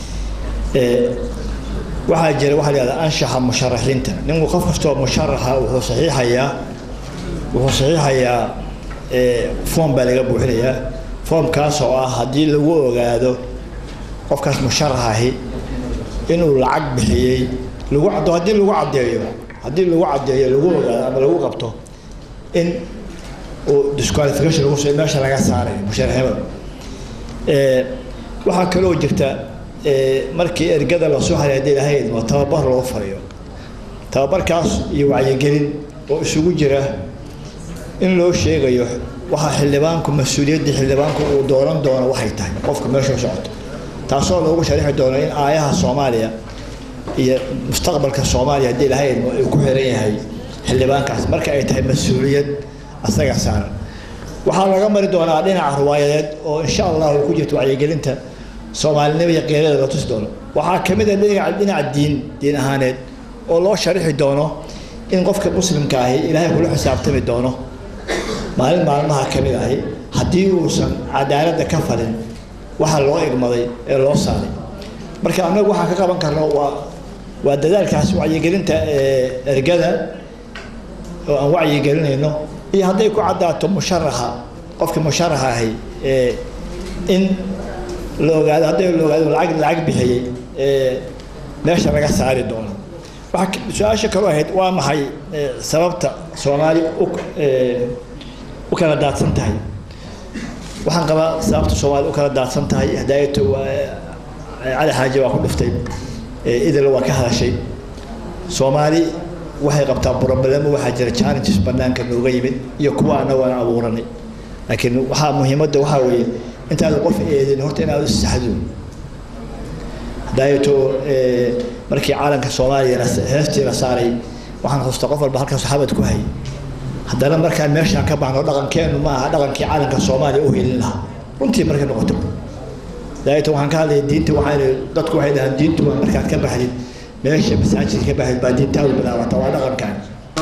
Ee, waxaa jira waxaa la yidhahdaa anshaxa musharaxiinta ninku qof kastoo musharaxa wuxuu saxiixayaa wuxuu saxiixayaa ee, foom baa laga buuxinayaa foomkaas oo ah haddii lagu ogaado qofkaas musharax ahi inuu lacag bixiyey lagu caddo haddii lagu caddeeyo haddii lagu caddeeyo lagu ogaado ama lagu qabto in uu disqualification lagu soo meesha laga saaray musharaxnimada Ee, waxaa kaloo jirta ee, markii ergada lasoo haray haddii lahayd waa tababar loo fariyo tababarkaas iyo wacyigelin oo isugu jira in loo sheegayo waxa xildhibaanku mas-uuliyaddii xildhibaanku uu dooran doono waxay tahay qofka meesha u socoto taasoo loogu sharixi doono in aayaha soomaaliya iyo mustaqbalka soomaaliya haddii lahayd uu ku xiran yahay xildhibaankaas marka ay tahay mas-uuliyad asaga saaran waxaa laga mari doonaa dhinaca riwaayadeed oo insha allah uu ku jirto wacyigelinta soomaalinimo iyo qiirada la tusi doono waxaa ka mid ah dhinaca dhinaca diin diin ahaaneed oo loo sharixi doono in qofka muslimka ahi ilaahay kula xisaabtami doono maalin maalmaha ka mid ahi haddii uusan cadaaladda ka falin waxa loo igmaday ee loo saaray marka annagu waxaan ka qaban karno waa waa dadaalkaas wacyigelinta ee ergada oo aan wacyigelinayno iyo hadday ku caddaato musharaxa qofka musharaxa ahi ee in la ogaado hadday la ogaado lacag lacag bixiyey ee meesha laga saari doono waxaa ka- su-aasha kaloo ahayd waa maxay ee, sababta soomaali u ee, u kala daadsan tahay waxaan qabaa sababta soomaali u kala daadsan tahay hadaayato waa cali xaaji waa ku dhuftay ee, idil waa ka hadashay soomaali waxay qabtaa problemo waxaa jira challenges banaanka nooga yimid iyo kuwa annagu aan abuuranay laakiin waxaa muhiimadda waxaa weeye intaad qof eedin horta inaad isaxdo hadaayato ee, markii caalanka soomaaliya la- heestii la saaray waxaan xusta qof walba halkaas xabad ku hayay haddana markaan meeshaan ka baxno dhaqankeenu ma aha dhaqankii caalanka soomaaliya u helin lahaa runtii markay noqoto hadaayato waxaan ka hadlaya diinta waxaan dadku waxay dhahaan diintu waa markaad ka baxdid meesha masaajidka ka baxdid baa diintaadu bilaabata waa dhaqankaan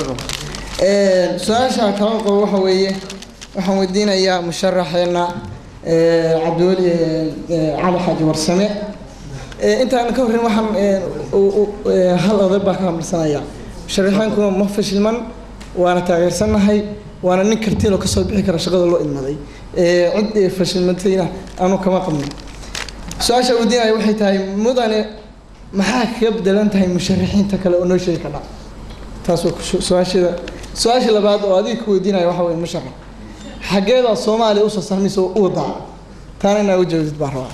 Een, su-aasha kala qabo waxa weeye waxaan weydiinayaa musharaxeena ee, cabdiweli ee, cali xaaji warsame Ee, intaan ka horreyn waxaan ee, u- u- ee, hal oday baa ka hambalsanaya musharaxiinkuna ma fashilman waana taageersanahay waana nin kartiiloo kasoo bixi kara shaqada loo idmaday Ee, cid ee, fashilmatayna aanu kama qabno su-aasha weydiinaya waxay tahay mudane maxaa kaga bedelan tahay musharaxiinta kale oo noo sheegi kardha taas waa ku- su-aashada su-aasha labaad oo adiga ku weydiinaya waxa weeye musharax xaggeeda soomaaliya usoo sarmaysa oo u wadaa taana inaa u jawaabtid baan rabaa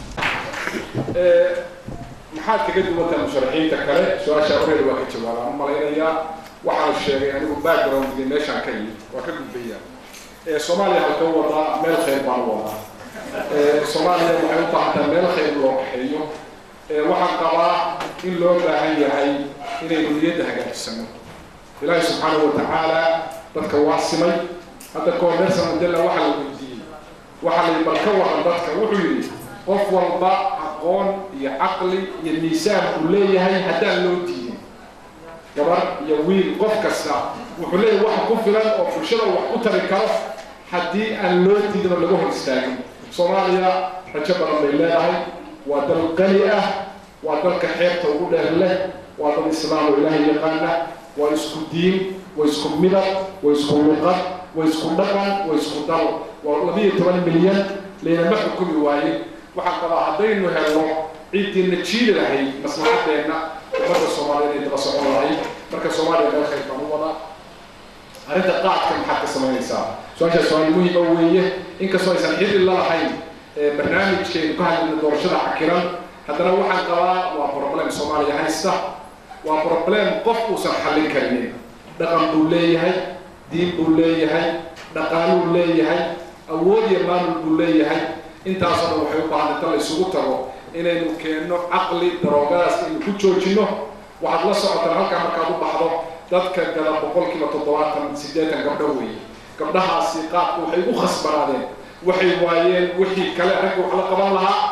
maxaad kaga duwantahay musharaxiinta kale su-aasha horeeda waa ka jawaabaan u malaynayaa waxaan sheegay anigu backgroundgii meeshaan ka yimid waa ka gudbaya ee soomaaliya halka wadaa meel khayr baan u wadaa ee soomaaliya waxay u baahan tahay meel khayr loo kaxeeyo ee waxaan qabaa in loo baahan yahay inaynu niyadda hagaajisano ilaahi subxaanahu watacaala dadka waa simay hadda kahor nelson mandela waxaa la weydiiyey waxaa la yidhi bal ka waran dadka wuxuu yidhi qof walba aqoon iyo caqli iyo miisaan uu leeyahay haddaan loo diidin gabar iyo wiil qof kasta wuxuu leeyahay wax ku filan oo bulshada wax ku tari karo haddii aan loo diidin oo laga hor istaagin soomaaliya rajo badan bay leedahay waa dal qani ah waa dalka xeebta ugu dheer leh waa dad islaam oo ilaahay yaqaana waa isku diin waa isku midab waa isku luqad waa isku dhaqan waa isku dal waa labiyo toban milyan laynama xukumi waaye waxaan qabaa haddaynu helno ciiddiina jiidi lahayd maslaxadeenna ummadda soomaaliyeed ay daba socon lahayd marka soomaaliya meel khayr baan u wadaa arrinta qaadka maxaad ka samaynaysaa su-aashaas su-aal muhiima weeye inkastoo aysan xidhi la lahayn ee barnaamijkeenu ka hadlayna doorashada cakiran haddana waxaan qabaa waa problem soomaaliya haysta waa problem qof uusan xallin karinin dhaqan buu leeyahay diin buu leeyahay dhaqaaluu leeyahay awood iyo maamul buu leeyahay intaasoo dhan waxay u baahan inta la isugu tago inaynu keenno caqli daroogadaas inaynu ku joojinno waxaad la socotaan halkaa markaad u baxdo dadka gala boqolkiiba toddobaatan siddeetan gabdho weeye gabdhahaasi qaadku waxay u khasbanaadeen waxay waayeen wixii kale ragga wax la qaban lahaa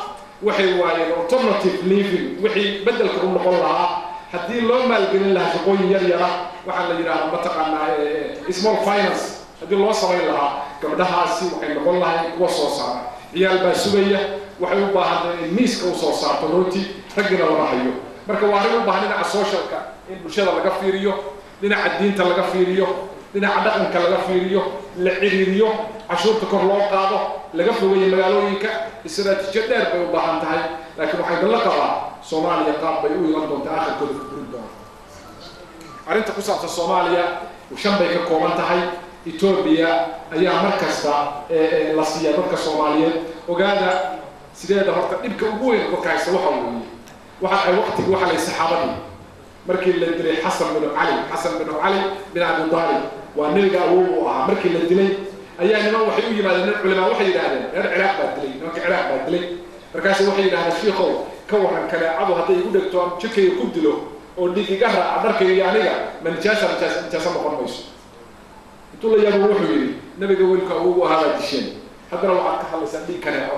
waxay waayeen alternative living wixii beddelka u noqon lahaa haddii loo maalgelin lahaa shaqooyin yar yara waxaa la yidhaahdaa mataqaanaa small finance haddii loo samayn lahaa gabdhahaasi waxay noqon lahayn kuwa soo saara ciyaal baa sugaya waxay u baahan in miiska u soo saarto rooti raggina lama hayo marka waa arrin u baahan dhinaca socialka in bulshada laga fiiriyo dhinaca diinta laga fiiriyo dhinaca dhaqanka laga fiiriyo la ciriiriyo cashuurta kor loo qaado laga fogeeyo magaalooyinka istaraatiijiyo dheer bay u baahan tahay laakiin waxay dalla qabaa soomaaliya qaab bay u iman doontaa aakhirkooda ku burin doona arrinta ku saabsan soomaaliya shan bay ka kooban tahay etoobiya ayaa mar kasta la siiya dadka soomaaliyeed ogaada sideeda horta dhibka ugu weyn dadka haysta waxa weeye waxa ay waqtigi waxa lay saxaabadii markii la dilay xasan binu cali xasan binu cali bin abi daalib waa nebiga awow u ahaa markii la dilay ayaa niman waxay u yimaadeen nin culimaa waxay yidhaahdeen reer ciraaq baa dilay nimanka ciraaq baa dilay markaasu waxay yidhahdeen shiikow ka waran kaleecadu hadday igu dhegto aan jirkayga ku dilo oo dhiig iga raaca dharkayga iyo aniga ma nijaasa nijaasa nijaasa noqon mayso intuu la yaabo wuxuu yidhi nabiga welku awow u ahaa baa disheen haddana waxaad ka hadlaysaa dhiig kaneeco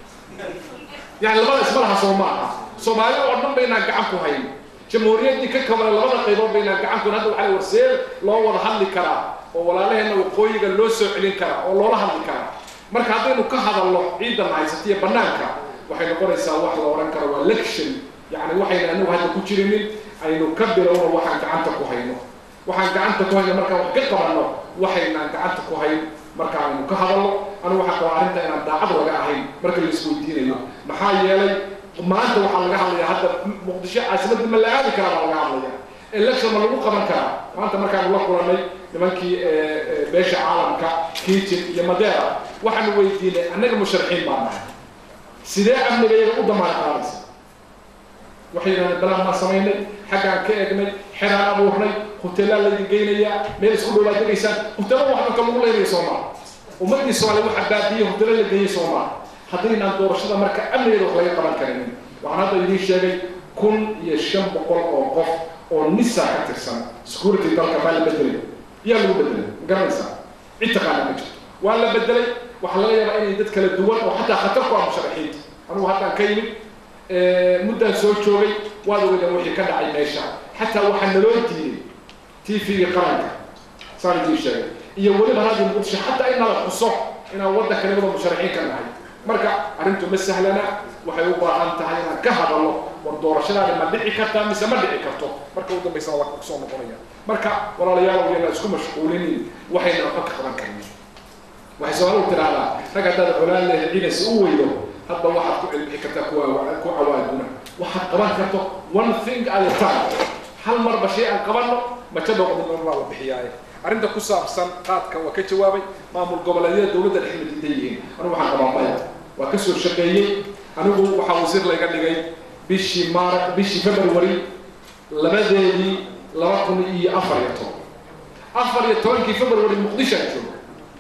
yani labada isma laha soo maaha soomaalida oo dhan baynaan gacan ku hayn jamhuuriyaddii ka kabana labada qaybood baynaan gacan ku hayn hadda waxaa warseel loo wada hadli karaa oo walaalaheenna waqooyiga loo soo celin karaa oo loola hadli karaa marka haddaynu ka hadalno ciidan haysatiya bannaanka waxay noqonaysaa wax la odhan karo waa lection yani waxayna anagu hadda ku jirinin aynu ka bilowno waxaan gacanta ku hayno waxaan gacanta ku hayno markaan wax ka qabanno waxaynaan gacanta ku hayn marka aynu ka hadalno anigu waxaa qabaa arrinta inaan daacad laga ahayn marka la isweydiinayo maxaa yeelay maanta waxaa laga hadlayaa hadda muqdisho caasimadda ma la aadi karaa baa laga hadlaya election ma lagu qaban karaa maanta markaanu la kulanay nimankii beesha caalamka kiitin iyo madeera waxaanu weydiinay annaga musharaxiin baa nahay sidee amniga iyaga u damaan qaadaysa waxay yidhahdeen balaan baan samaynay xaggaan ka eegnay xeraan abuurnay hoteelaa laydin geynayaa meel isku dhowaa degaysaan hoteelo wax dhanka lagu leynaya soomaa ummadii soomaaliya waxa baabiye hoteelo la geeyey soomaa haddaynaan doorashada marka amnigeeda wax laga qaban karin waxaan hadda idiin sheegay kun iyo shan boqol oo qof oo nisa ka tirsan security dalka baa la bedelay yaa lagu bedelay ma garanaysaa cid taqaana ma jirto waa la bedelay waxaa laga yaabaa inay dad kala duwan oo xataa khatar ku ah musharaxiinta anugu haddaan ka yimid muddaan soo joogay waad ogeydeen wixii ka dhacay meesha xataa waxaa naloo diiday tvga qaranka saan idiin sheegay iyo weliba radio muqdisho xataa in nala xuso inaan waddanka nibada musharaxiin ka nahay marka arrintu ma sahlana waxay u baahan tahay inaan ka hadalno war doorashadaani ma dhici kartaa mise ma dhici karto marka u dambaysana waa kusoo noqonaya marka walaalayaal yana isku mashquulinin waxayna waxba ka qaban karin waxay soomaalidu tidhaahdaa rag haddaad colaan lehe ciidansi u weydo hadba waxaad ku cilbixi kartaa kuwa ku cawaaduna waxaad qaban karto one thing at a time hal marba shay aan qabanno majada qodin baa la bixiyaaye arrinta ku saabsan qaadka waa ka jawaabay maamul goboleedyada dowladda dhexe ma diidan yihiin anigu waxaan qabaa maya waa ka soo shaqeeyey anigu waxaa wasiir layga dhigay bishii maar bishii february labadeedii laba kun iyo afar iyo toban afar iyo tobankii february muqdishaan joogo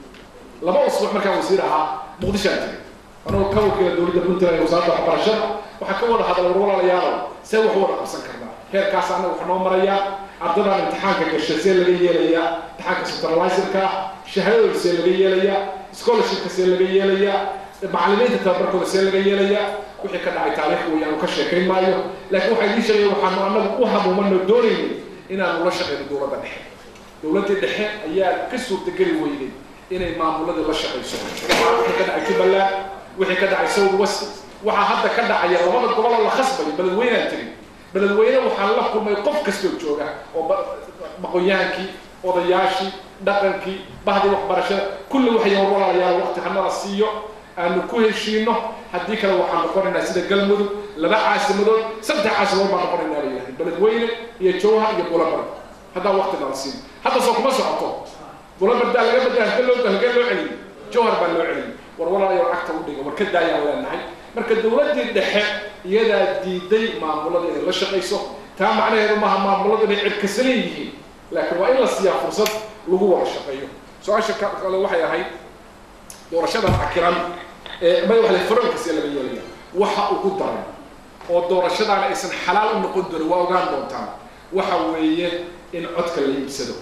laba usbuuc markaan wasiir ahaa muqdishaan jiray anagoo ka wakiila dowladda puntland ee wasaaradda waxbarashada waxaa ka wada hadlay war walaalayaalow see wax u wada qabsan karnaa heerkaas annaga wax noo marayaa ardadaan imtixaanka gashay see laga yeelayaa imtixaanka supervisorka shahaadadooda see laga yeelayaa scholarshipka see laga yeelayaa macallimiinta tababarkooda see laga yeelayaa wixii ka dhacay taariikh wey aanu ka sheekayn maayo laakiin waxaa idiin sheegaya waxaanu annagu u hamuumano doonaynin inaanu la shaqayno dowladda dhexe dowladdii dhexe ayaa ka suurtageli weyday inay maamuladii la shaqayso waxaa wixii ka dhacay jubbaland wixii ka dhacay south west waxaa hadda ka dhacaya labada gobol oo la khasbayo beledweynaan tiri beledweyne waxaan la kulmay qof kastoo jooga oo maqoyaankii odayaashii dhaqankii bahdii waxbarashada kulli waxay war walaalayaal waqti hanala siiyo aanu ku heshiino haddii kale waxaan noqonaynaa sida galmudug laba caasimadood saddex caasimadood baan noqonaynaa bay yidhahdeen beledweyne iyo jowhar iyo bulabard haddaan waqti nala siin hadda soo kuma socoto bulabardaa laga bedela halkee loo halkee loo celiyey jowhar baa loo celiyey war walaalayaal cagta u dhiga war ka daayaan leenahay marka dowladdii dhexe iyadaa diiday maamulada inay la shaqayso taa macnaheedu maaha maamuladu inay cirkasalan yihiin laakiin waa in la siiyaa fursad lagu wada shaqeeyo su-aasha kale waxay ahayd doorashadan cakiran ee may waxle farankiisa laga yeelaya waxa ugu daran oo doorashadaana aysan xalaal u noqon doonin waa ogaan doontaan waxa weeye in codka la iibsado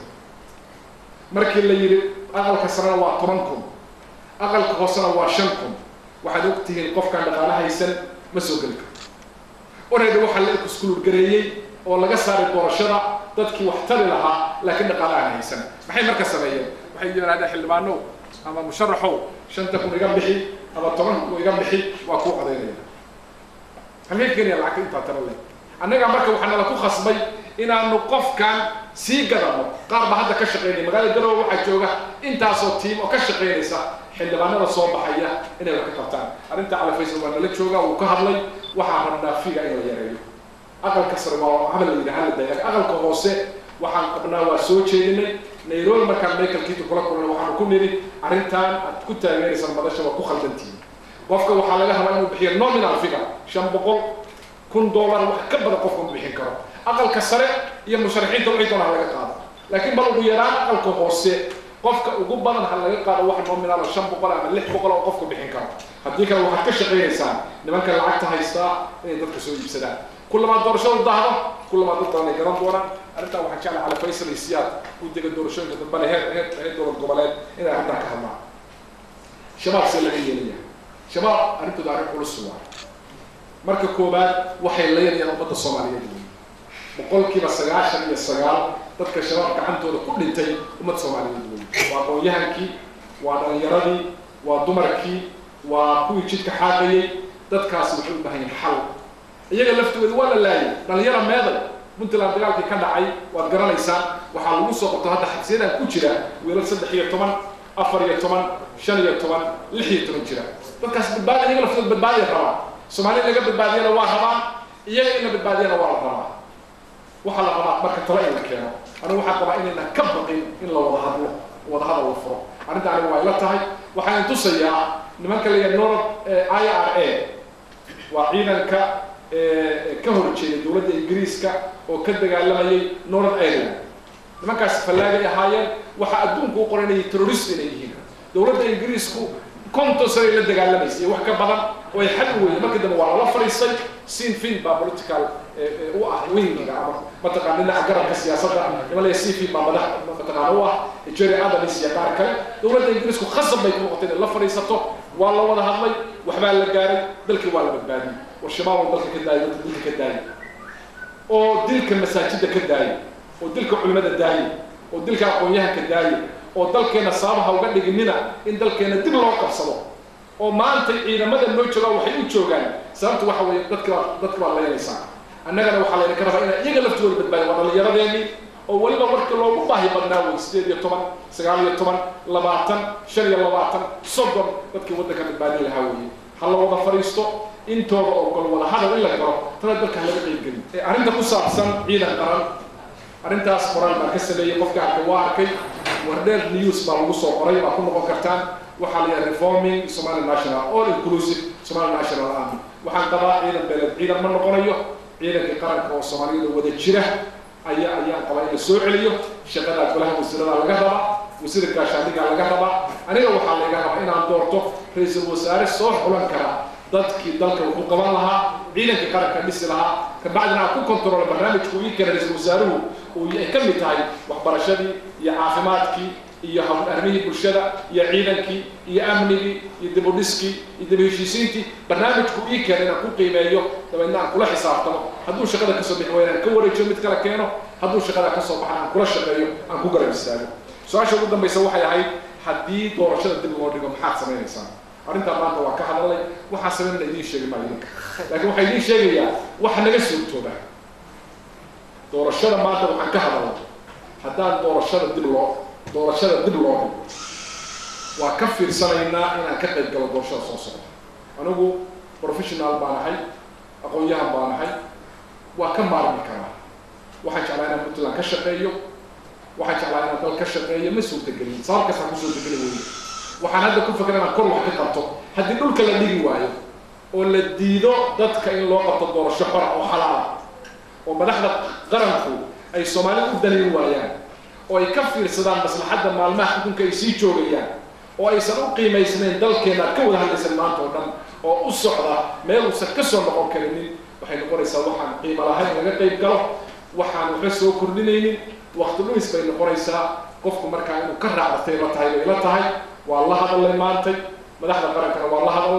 markii la yidhi aqalka sarena waa toban kun aqalka hoosena waa shan kun waxaad ogtihiin qofkaan dhaqaale haysan ma soo geli karto orayda waxaa la iskuul gareeyey oo laga saaray doorashada dadkii wax tari lahaa laakiin dhaqaale aan haysan maxay marka sameeyeen waxay yidhahdeen xildhibaanow ama musharaxow shanta kun iga bixi ama toban kun iga bixi waa kuu codaynaya halkay keenaya lacagta intaa tara leh annaga marka waxaa nala ku khasbay inaanu qofkan sii gadano qaar baa hadda ka shaqeynaya magaalada garowe waxaa jooga intaasoo tiim oo ka shaqeynaysa xildhibaanada soo baxaya inay wax ka qabtaan arrinta cali faysal waa nala jooga wuu ka hadlay waxaa rabnaa figa in la yareeyo aqalka sare waa habal la yidhi hala daya aqalka hoose waxaan qabnaa waa soo jeedinay nairobi markaan michael kiito kula kulnay waxaanu ku nidhi arrintan aad ku taageeraysaan madasha waa ku khaldantihin qofka waxaa laga rabaa inuu bixiyo nominal figure shan boqol kun dollar wax ka badan qofka ma bixin karo aqalka sare iyo musharaxiinta wixii doona ha laga qaado laakiin bal ugu yaraan aqalka hoose qofka ugu badan ha laga qaado wax nominal shan boqol ama lix boqol oo qofka bixin karo haddii kale waxaad ka shaqaynaysaan nimanka lacagta haystaa inay dadka soo iibsadaan kullamaad doorashadu dahdo kullamaad dad badan ay garan doonaan arrintan waxaan jeclahay cali faysal iyo siyaad u dega doorashooyinka dambena heer heer heer dowlad goboleed inay arrintan ka hadlaan shabaab see laga yeelaya shabaab arrintooda arrin culus waa marka koowaad waxay leynayaan ummadda soomaaliyeed boqolkiiba sagaashan iyo sagaal dadka shabaab gacantooda ku dhintay ummadda soomaaliyeed wey waa aqoon-yahankii waa dhalinyaradii waa dumarkii waa kuwii jidka xaaqayay dadkaasi waxay u baahan yihin xal iyaga laftooda waa la laayay dhalinyara meeday puntland dagaalkii ka dhacay waad garanaysaan waxaa lagu soo qabto hadda xabsiyadan ku jira wiilal saddex iyo toban afar iyo toban shan iyo toban lix iyo toban jira dadkaas badbaadi iyaga laftooda badbaadiya rabaa soomaaliya laga badbaadiyana waa rabaa iyaga in la badbaadiyana waa la rabaa waxaa la rabaa marka tala in la keeno anigu waxaan qabaa inaynan ka baqin in la wada hadlo wada hadal la furo arrinta aniga waa ila tahay waxaan tusayaa nimanka la yidhaha north i r a waa ciidanka ka horjeeday dowladda ingiriiska oo ka dagaalamayay north ireland nimankaas fallaagay ahaayeen waxaa adduunku u qoran inay terrorist inay yihiin dowladda ingiriisku konton sane la dagaalamaysa iyo wax ka badan oo ay xal u weyday markii dambe waa lala fadhiistay sin fin baa political u ah wingiga ama mataqaan dhinaca garabka siyaasadda niman laya sin fin baa madax mataqaan u ah jerry adams iyo qaar kale dowladda ingiriisku khasab bay ku noqotay inay la fadhiisato waa la wada hadlay waxbaa la gaaray dalkii waa la badbaadiyey war shabaab oo dalka ka daayay dadka dilka ka daayay oo dilka masaajidda ka daayay oo dilka culimada daayay oo dilka aqoon-yahanka daayay oo dalkeena sababaha uga dhiginina in dalkeena dib loo qabsado oo maanta ciidamada noo joogaa waxay u joogaan sababta waxa weeye dadka dadka baa leynaysaa annagana waxaa laydinka rabaa inaa iyaga laftooda badbaadiya waa dhallinyaradeennii oo weliba marka loogu baahi badnaa wey sideed iyo toban sagaal iyo toban labaatan shan iyo labaatan soddon dadkii waddanka badbaadin lahaa weeye ha la wada fadhiisto intooda oo gol wada hadal in la galo tana dalka halaga qeybgelin arrinta ku saabsan ciidan qaran arrintaas qoraal baan ka sameeyey qofka arkay waa arkay wardheer news baa lagu soo qoray baa ku noqon kartaan waxaa la yidhaha reforming somali national all inclusive somali national army waxaan qabaa ciidan beeled ciidan ma noqonayo ciidankii qaranka oo soomaaliyada wada jira ayaa ayaan qabaa in la soo celiyo shaqada golaha wasiirada laga rabaa wasiirka gaashaandhiga laga rabaa aniga waxaa laga rabaa inaan doorto ra-iisul wasaare soo xulan kara dadkii dalka wuxuu qaban lahaa ciidankii qaranka dhisi lahaa kabacdina aan ku kontrolo barnaamijku ii keenay ra-iisul wasaaruhu uu ay ka mid tahay waxbarashadii iyo caafimaadkii iyo arrimihii bulshada iyo ciidankii iyo amnigii iyo dib u dhiskii iyo dib u heshiisiintii barnaamijku ii keenay inaan ku qiimeeyo dabeedna aan kula xisaabtamo hadduu shaqada kasoo bixi wayna aan ka wareejiyo mid kala keeno hadduu shaqada kasoo baxan aan kula shaqeeyo aan ku garab istaago su-aasha ugu dambaysa waxay ahayd haddii doorashada dib loo dhigo maxaad samaynaysaa arrintaa maanta waa ka hadalay waxaa sameynana idiin sheegi maayo idinka laakiin waxaa idiin sheegayaa waxa naga suurtooba doorashada maanta waxaan ka hadalay haddaan doorashada dib loo doorashada dib loo dhigo waa ka fiirsanaynaa inaan ka qayb galo doorashada soo socda anigu professional baan ahay aqoon-yahan baan ahay waa ka maarmi karaa waxaan jeclaa inaan puntland ka shaqeeyo waxaan jeclaa inaan dal ka shaqeeyo ma suurtagelin sabab kastaan ku suurtageli weyne waxaan hadda ku fakera inaan kor wax ka qabto haddii dhulka la dhigi waayo oo la diido dadka in loo qabto doorasho xora oo xalaala oo madaxda qaranku ay soomaalida u danayn waayaan oo ay ka fiirsadaan maslaxadda maalmaha xukunka ay sii joogayaan oo aysan u qiimaysnayn dalkeena aad ka wada hadlaysan maanta oo dhan oo u socda meel uusan ka soo noqon karinin waxay noqonaysaa waxaan qiimo lahayn laga qayb galo waxaan waxba soo kordhinaynin waqti dhumis bay noqonaysaa qofku markaa inuu ka raacdatay la tahay bay la tahay waa la hadalay maantay madaxda qarankana waa la hadalay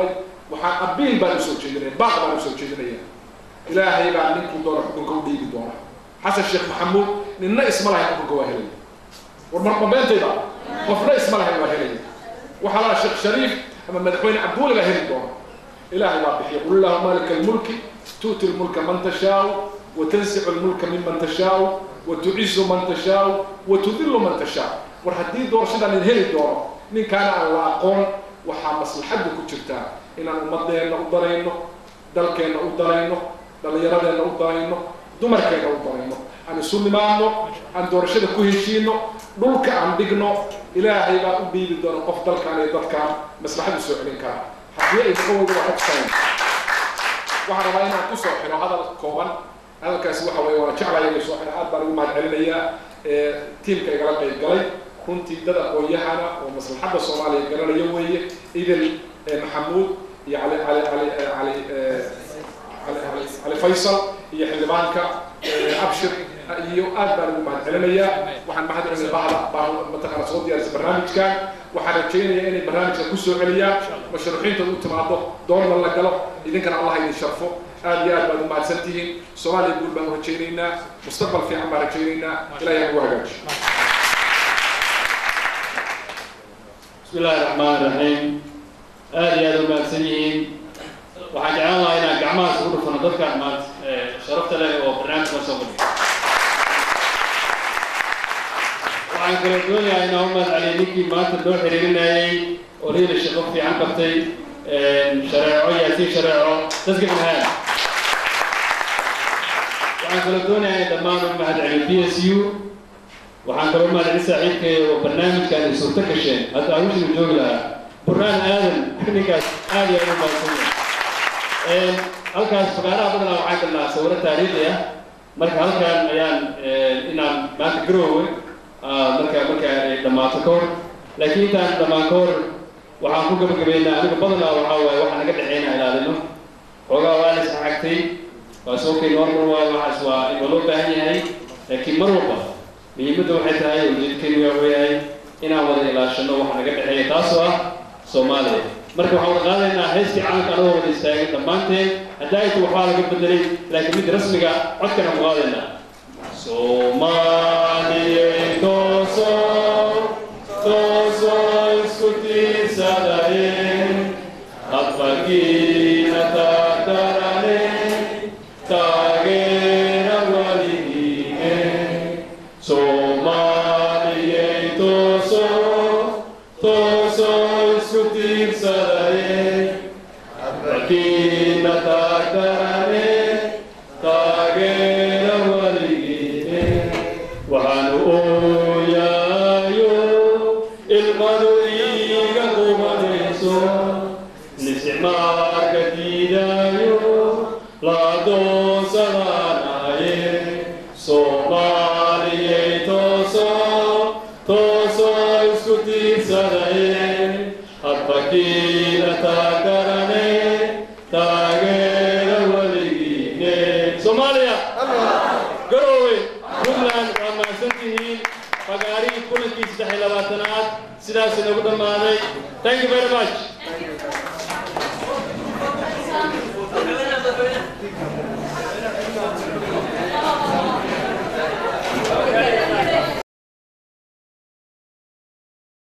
waxaan abiil baan usoo jeedinaya baaq baan usoo jeedinaya ilaahay baa ninkuu doona xukunka u dhiibi doona xasan sheekh maxamuud ninna isma lahayn xukunka waa helaya war marmabeentayda qofna isma lahayn waa helaya waxaa lahaa sheekh shariif ama madaxweyne cabduuli baa heli doona ilaahay baa bixiya qul illahuma malika almulki tu'ti lmulka man tashaau وتنزع الملك ممن تشاء وتعز من تشاء وتذل من تشاء war haddii doorashadan in heli doono ninkaana aan la aqoon waxaa maslaxaddu ku jirtaa inaan ummadeenna u darayno dalkeenna u darayno dhallinyaradeenna u darayno dumarkeenna u darayno aan isu nimaadno aan doorashada ku heshiino dhulka aan dhigno ilaahay baa u dhiibi doona qof dalkaan iyo dadkaan maslaxaddu soo celin kara haddii ay ka wada waxa tusayn waxaan rabaa inaan kusoo xiro hadal kooban hadalkaasi waxa weeye waana jeclaya inay soo xiro aad baan ugu mahad celinayaa tiimka igala qayb galay runtii dad aqoon-yahana oo maslaxadda soomaaliya garanaya weeye idil maxamuud iyo cali cali cali cali cali cali cali faysal iyo xildhibaanka abshir iyo aad baan ugu mahad celinayaa waxaan mahad celinaya bahda baa mataqaana soo diyaarisa barnaamijkan waxaan rajaynayaa inay barnaamijka kusoo celiyaan mashruuxiinta u timaado doorna la galo idinkana allah idin sharfo aad iyo aad baad u mahadsan tihiin soomaaliya guul baan u rajaynaynaa mustaqbal fiican baan rajaynaynaa ilahay ha ugu hagaajiyo بسم الله الرحمن الرحيم آدي آدم ما سنين waxaan jeclaan lahaa inaan gacmahaas ugu dhufano dadka maanta sharafta leh oo barnaamijka soo fadhiya waxaan kala doonayaa inaan u mahad celiyo ninkii maanta noo xiriirinayay oo riila shaqo fiican qabtay shareeco yaasiin shareeco dadka minhaan waxaan kala doonayaa in dhammaan u mahad celiyo b s u waxaan kaloo mahad celin saaxiibkay oo barnaamijkan ay suurto gasheen hadda arushinu joogi lahaa burhaan aadan ninkaas aad iyo aad u mahadsan yahay halkaas fagaaraha badanaa waxaan galnaa sawiro taariikhi ah marka halkan ayaan inaan maanta garoowe marka marka ay dhammaato ka hor laakiin intaan dhammaan ka hor waxaan ku gabagabaynaa aniga badanaa waxaa waaye waxaa naga dhexeynaa ilaalino xoogaa waa la isxagtay waa soo kay normal waaye waxaas waa waa loo baahan yahay laakiin mar walba muhiimadda waxay tahay ujeedkeenu waa weyahay inaan wada ilaashano waxa naga dhexeeya taasoo ah soomaaliya marka waxaan wada qaadaynaa heestii calanka anagoo wada istaagay dhammaanteen haddaaytu waxbaa laga bedelay laakiin mid rasmiga codkana ku qaadaynaa soomaaliyey tooso tooso isku tiirsadaye hadfarkiina taagdarane taageera waligiine soomaaliyey tooso tooso isku tiirsadaye hadfarkiina taagdarane taageera waligiine waxaanu ooyaayo ilmadu iiga qubanayso listicmaalka diidaayo la adoonsanaanaye soomaaliyey tooso tooso isku tiirsadaye hadbakiina taagarane taageera weligiine soomaaliya garoowe puntland waa mahadsan tihiin fagaarihii kulankii saddex iyo labaatanaad sidaas inagu dhammaaday thank you very much